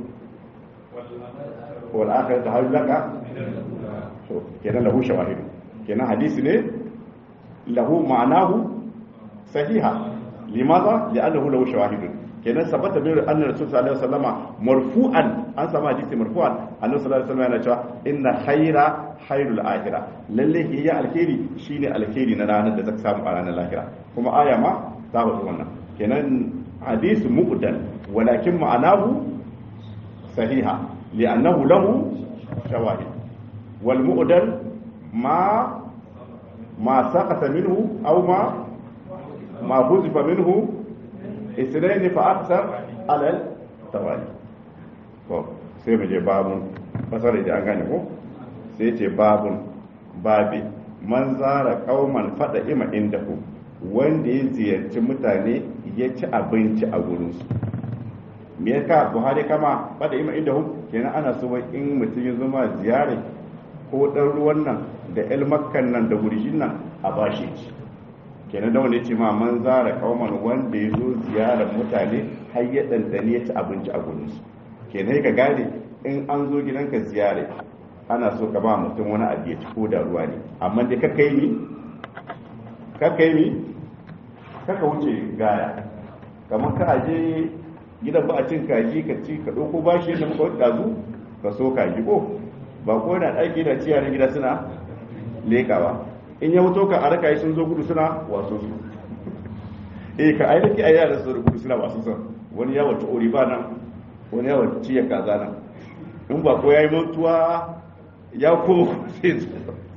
wal akhiratu hayrun laka to kenan lahu shawahidun kenan hadisi ne lahu ma'anahu sahiha limaza li'annahu lahu shawahidun kenan sabata bin anna rasul sallallahu alaihi wasallama marfu'an an sama hadisi marfu'an annabi sallallahu alaihi wasallam yana cewa inna khayra khairul akhirah lalle ke ya alkhairi shine alkhairi na ranar da zaka samu a ranar lahira kuma aya ma ta wato wannan kenan hadisi muqdal walakin ma'anahu sahiha li'annahu lahu shawahid wal muqdal ma ma saqata minhu aw ma ma huzifa minhu اثنين فاكثر على التوالي to sai mu je babun fasar da an gane ko sai ce babun babi man zara kauman fada ima inda ku wanda ya ziyarci mutane ya ci abinci a gurinsu me yasa buhari kama fada ima inda ku kenan ana so in mutum ya zama ziyare ko dan ruwan nan da el makkan nan da gurjin nan a bashi ci kenan da wanda ya ce ma man zara kauman wanda ya zo ziyarar mutane har ya ɗanɗane ya ci abinci a gurinsu kenan ka gane in an zo gidanka ziyare ana so ka ba mutum wani abu ya ci ko da ruwa ne amma dai kakka yi ni kakka yi ni kakka wuce gaya kamar ka aje gidan ba a cin kaji ka ci ka ɗauko bashi yadda muka wadda zu ka so kaji ko ba ko yana ɗaki da ciyarin gida suna lekawa in ya wuto ka a raka sun zo gudu suna wasu su eh ka ai dake ayyana su gudu suna wasu su wani ya wata ori ba nan wani ya wata ciya kaza nan in ba ko yayi mutuwa ya ko sai su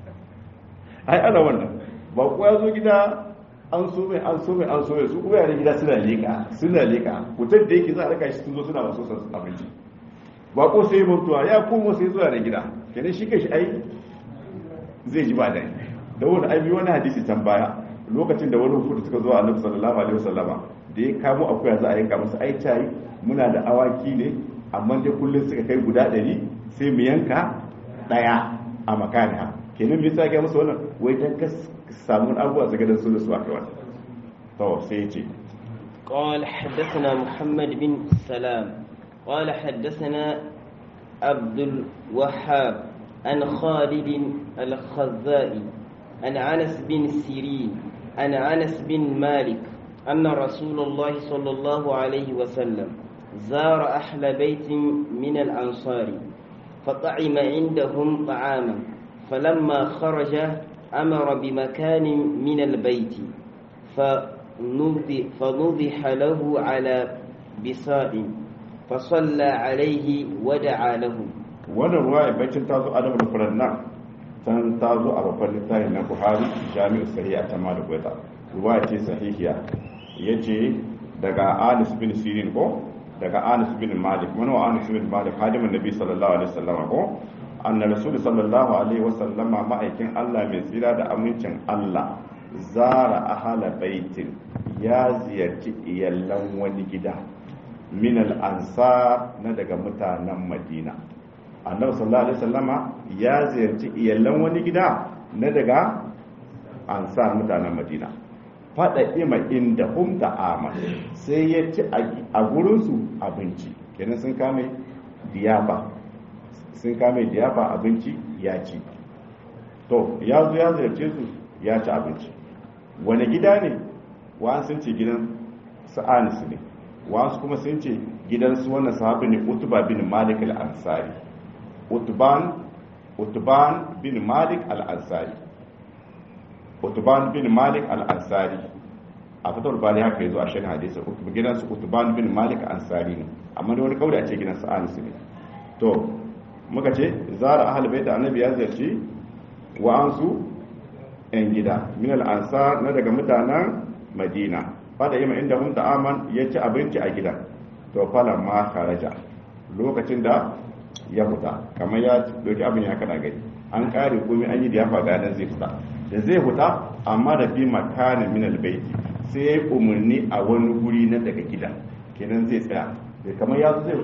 ai ana wannan ba ko ya zo gida an so mai an so mai an so mai su kuma yaran gida suna leka suna leka mutum da yake za a raka shi sun zo suna wasu su abinci ba ko sai mutuwa ya komo sai zuwa da gida kenan shi kashi ai zai ji ba dai da wani aibi wani hadisi can baya lokacin da wani hukudu suka zo a annabi sallallahu alaihi wasallama da ya kamo akuya za a yanka masa ai tayi muna da awaki ne amma dai kullum suka kai guda ɗari sai mu yanka ɗaya a makaniha kenan me yasa ga musu wannan wai dan ka samu abubuwa su gidan su da su aka wani to sai ya ce قال حدثنا محمد بن سلام قال حدثنا عبد الوهاب عن خالد الخزائي عن انس بن سيرين عن انس بن مالك ان رسول الله صلى الله عليه وسلم زار اهل بيت من الانصار فطعم عندهم طعاما فلما خرج امر بمكان من البيت فنضح له على بساط فصلى عليه ودعا له wannan ruwa bacin ta zo adamu da furan nan san ta zo a babban littafin na buhari jami'u sahiha ta malik wata ruwa ce sahihiya ya ce daga anis bin sirin ko daga anis bin malik mana wa anis bin malik hadimin nabi sallallahu alaihi wasallam ko anna rasul sallallahu alaihi wasallama ma'aikin allah mai tsira da amincin allah zara ahala baitin ya ziyarci iyallan wani gida min al-ansar na daga mutanen madina annabi sallallahu alaihi wasallama ya ziyarci iyallan wani gida na daga ansar mutanen madina fada ima inda hum da amal sai ya ci a gurinsu abinci kenan sun kame diyafa sun kame diyafa abinci ya ci to ya zo ya ziyarce su ya ci abinci wani gida ne wa sun ce gidan sa'anis ne wasu kuma sun ce gidansu wannan sahabi ne utuba bin malik al-ansari utban utban bin malik al-ansari utban bin malik al-ansari a fitar bali haka yazo a shan hadisi gidansu utban bin malik al-ansari ne amma da wani kauri a ce gidansu anis ne to muka ce zara ahal bai da annabi ya ziyarci wa'ansu yan gida min al-ansar na daga mutanen madina fada yi inda hun aman ya ci abinci a gidan to falan ma kharaja lokacin da ya huta kamar ya doki abin ya kana gari an kare komai an yi da ya faga nan zai fita da zai huta amma da bi makanin min albayti sai ya umarni a wani guri na daga gida kenan zai tsaya da kamar ya zo zai huta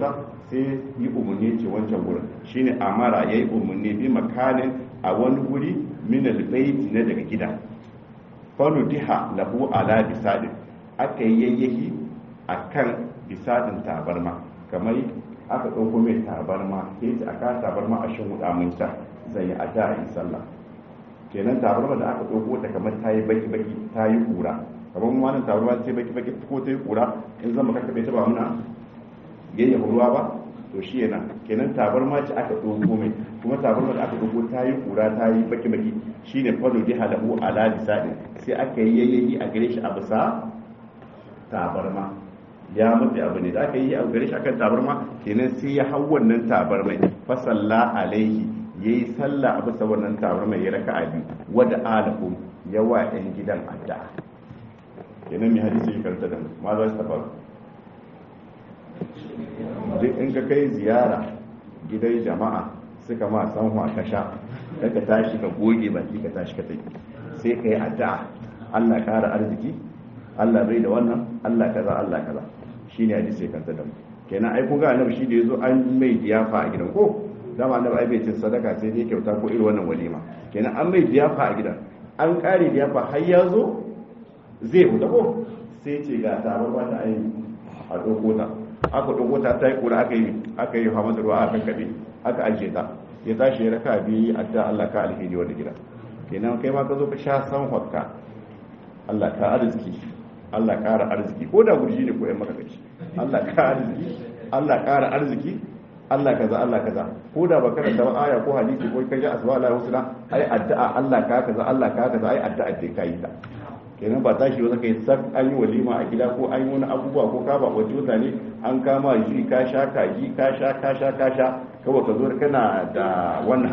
sai yi umarni ce wancan wurin shine amara yayi umarni bi makanin a wani guri min albayti na daga gida fanu diha lahu ala bisadin aka yi yayyaki akan bisadin tabarma kamar aka ɗauko mai tabarma sai ce aka tabarma a shin huda mun ta zai yi a da yi sallah kenan tabarma da aka ɗauko ta kamar ta yi baki baki ta yi kura kamar mu wannan tabarma ce baki baki ko ta yi kura in zama ka kabe ta ba muna yayyafa ruwa ba to shi yana kenan tabarma ce aka ɗauko mai kuma tabarma da aka ɗauko ta yi kura ta yi baki baki shine fado di halahu ala bisadin sai aka yi yayyayi a gare shi a bisa tabarma ya mutu abu ne da aka yi a gare shi akan tabarma kenan sai ya hau wannan tabarmai fa salla alaihi yayi sallah a bisa wannan tabarma ya raka a biyu wada alahu ya wa ɗan gidan adda kenan mai hadisi ya karanta da mu ma za su tafaru duk in ka kai ziyara gidan jama'a suka ma san ka sha daga tashi ka goge baki ka tashi ka tafi sai ka yi addu'a Allah kara arziki Allah bai da wannan Allah kaza Allah kaza shine hadisi kan ta damu kenan ai kun ga annabi shi da yazo an mai diyafa a gidan ko dama annabi ai bai cin sadaka sai dai kyauta ko irin wannan walima kenan an mai diyafa a gidan an kare diyafa har ya zo zai fita ko sai ce ga taron wata ai a ɗauko ta aka ɗauko ta ta yi kura aka yi aka yi hamadu ruwa aka kaɗe aka ajiye ta ya tashi ya raka biyu adda Allah ka alheri wanda gida kenan kai ma ka zo ka sha san hokka Allah ka arziki Allah ƙara arziki ko da gurji ne ko yan maka kaci Allah ka arziki Allah ƙara arziki Allah kaza Allah kaza ko da baka da aya ko hadisi ko kaji asma Allah husna ai addu'a Allah ka kaza Allah ka kaza ai addu'a dai kai ta kenan ba tashi ba kai sak an yi walima a gida ko an yi wani abubuwa ko ka ba wace mutane an kama shi ka sha kaji ka sha ka sha ka sha kawai ka zo kana da wannan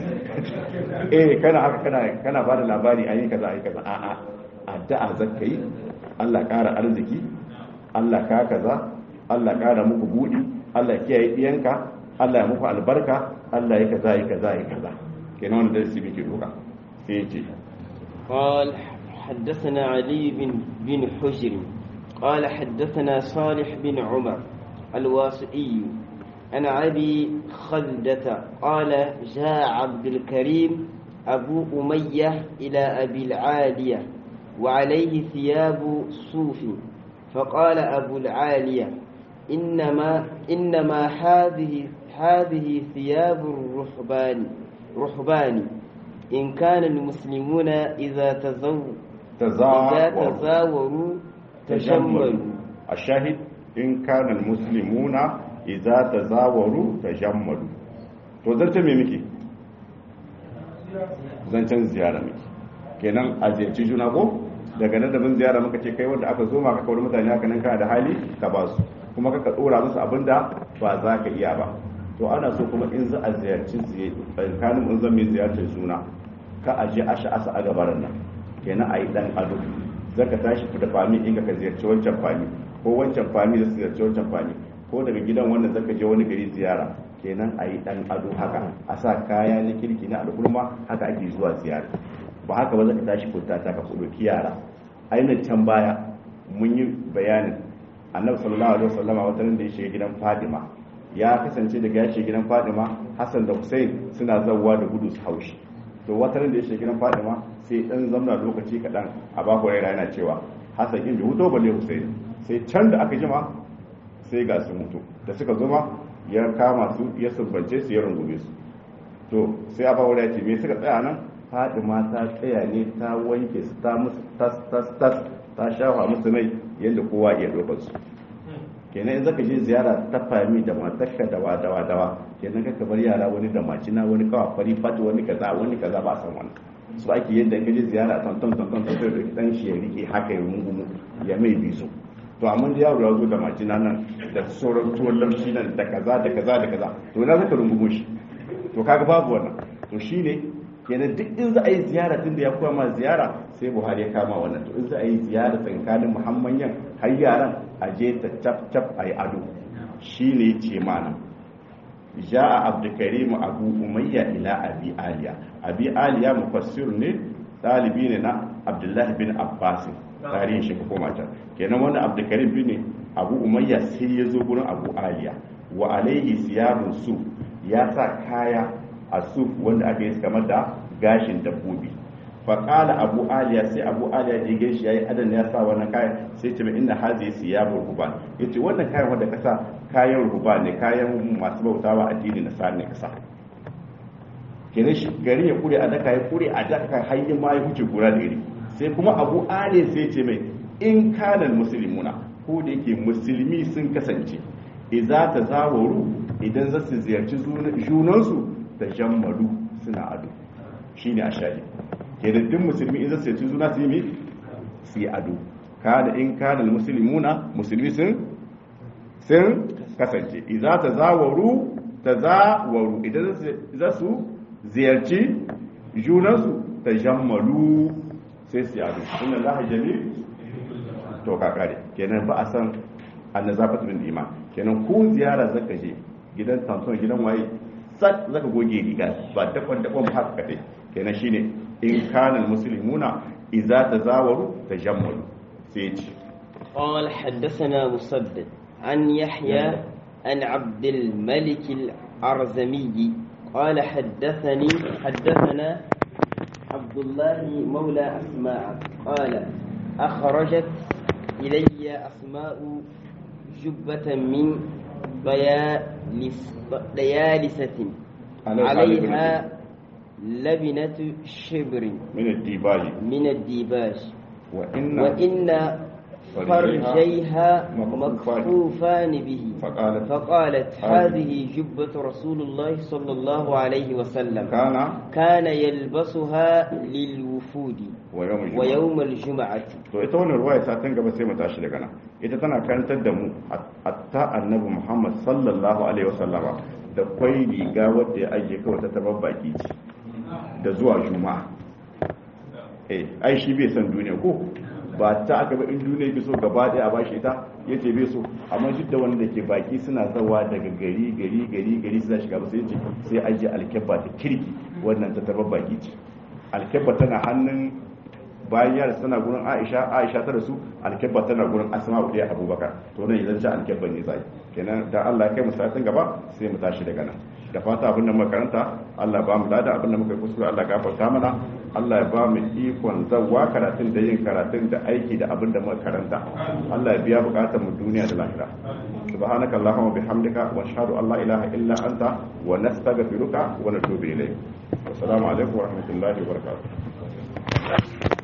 eh kana haka kana kana ba da labari an yi kaza ai kaza a'a addu'a zakka yi Allah ƙara arziki Allah ka kaza Allah ƙara muku buɗi Allah kiyaye ɗiyanka Allah ya muku albarka Allah ya kaza ya kaza ya kaza kenan wannan darasi muke doka sai ya ce قال حدثنا علي بن بن حجر قال حدثنا صالح بن عمر الواسئي عن أبي خلدة قال جاء عبد الكريم أبو أمية إلى أبي العالية وعليه ثياب صوف فقال أبو العالية إنما إنما هذه هذه ثياب الرهبان رهبان إن كان المسلمون إذا تزو إذا تزاوروا تجملوا الشاهد إن كان المسلمون إذا تزاوروا تجملوا to zarce me muke zancen ziyara muke kenan a ziyarci juna ko daga nan da mun ziyara muka ce kai wanda aka zo ma ka kawar mutane haka nan kana da hali ka ba su kuma ka dora musu abin da ba za ka iya ba to ana so kuma in za a ziyarci tsakanin in zan mai ziyartar suna ka aje a sha'asa a gabaran nan kenan a yi dan ado zaka tashi da fami in ka ziyarci wancan fami ko wancan fami da su ziyarci wancan fami ko daga gidan wannan zaka je wani gari ziyara kenan a yi dan ado haka a sa kaya na kirki na al'umma haka ake zuwa ziyara ba haka ba zaka tashi fita ta ka ɗauki yara ainihin can baya mun yi bayanin annabi sallallahu alaihi wasallama wata da ya shiga gidan fadima ya kasance daga ya shiga gidan fadima hassan da hussein suna zawwa da gudu su haushi to wata da ya shiga gidan fadima sai dan zamna lokaci kaɗan a baku raira yana cewa hassan in bai huto balle hussein sai can da aka jima sai ga su mutu da suka zuma ya kama su ya sumbance su ya rungume su to sai a bawa ya ce me suka tsaya nan fadima ta tsaya ne ta wanke su ta musu tas tas tas ta shafa musu mai yadda kowa iya ɗaukar su kenan in zaka je ziyara ta fami da matarka da wadawa dawa kenan ka bar yara wani da macina wani kawa fari fati wani kaza wani kaza ba san wani su ake yadda ka je ziyara ton ton ton ton sai da dan shi ya rike haka ya rungumu ya mai bisu to amma da yaro ya zo da macina nan da sauran tuwon lamshi nan da kaza da kaza da kaza to na zaka rungumo shi to kaga babu wannan to shine kenan duk in za a yi ziyara tun da ya koya ma ziyara sai buhari ya kama wannan to in za a yi ziyara tsakanin muhammanyan har yaran a je ta cap cap a yi ado shi ne ce mana ja'a abdulkarim abu umayya ila abi aliya abi aliya mufassir ne dalibi ne na abdullahi bin abbas tarihin shi koma can kenan wannan abdulkarim bin abu umayya sai ya zo gurin abu aliya wa alaihi siyabun su ya sa kaya a suf wanda aka yi kamar da gashin dabbobi faƙala abu aliya sai abu aliya da ya shi ya yi adan ya sa wannan kayan sai ce mai inna hazi siyabul ruban ya ce wannan kayan wanda kasa kayan ruban ne kayan masu bautawa addini na sa'an ne kasa kenan shi gari ya kure a daka ya kure a daka hanyar ma ya huce gura da iri sai kuma abu aliya sai ce mai in kanan musulmuna ko da yake musulmi sun kasance idza ta zawaru idan za su ziyarci junansu da jammalu suna ado shine a shahid kenan duk musulmi in zai ci zuna su yi mi su yi ado kada in kada musulmuna musulmi sun sun kasance idza tazawaru tazawaru idan za su ziyarci junansu ta jammalu sai su yi ado inna allaha jamil to kakare kenan ba a san annazafatu min iman kenan ko ziyara zaka je gidan tanton gidan waye sat zaka goge riga ba dakon dakon haka kadai kenan shine in kana muslimuna idza tazawaru tajammalu sai ce قال حدثنا مسدد عن يحيى عن عبد الملك الأرزمي قال حدثني حدثنا عبد الله مولى أسماء قال أخرجت إلي أسماء جبة من ديالسة عليها لبنة شبر من الديباج من الديباج وإن وإن فرجيها مكفوفان به فقالت فقالت هذه جبة رسول الله صلى الله عليه وسلم كان كان يلبسها للوفود ويوم الجمعة ويوم الجمعة to ita wannan ruwaya satin gaba sai mu tashi daga nan ita tana karantar da mu hatta annabi Muhammad sallallahu alaihi wasallama da kwai riga wadda ya ajiye kawai ta tabar baki ce da zuwa juma'a eh ai shi bai san duniya ko ba ta aka ba in duniya bi so gaba daya a bashi ita yace bai so amma duk da wanda ke baki suna zawa daga gari gari gari gari suna shiga ba sai yace sai ajiye alkebba ta kirki wannan ta tabar baki ce alkebba tana hannun bayan yara tana gurin aisha aisha ta rasu alkebba tana gurin asma'u da abubakar to nan idan ja alkebba ne zai kenan da Allah ya kai mu satin gaba sai mu tashi daga nan da fata abin da muka karanta Allah ba mu lada abin da muka kuskure Allah gafarta mana Allah ya ba mu ikon zawwa karatun da yin karatun da aiki da abin da muka karanta Allah ya biya bukatar mu duniya da lahira subhanaka allahumma bihamdika wa ashhadu an la ilaha illa anta wa nastaghfiruka wa natubu ilayk assalamu alaikum wa rahmatullahi wa barakatuh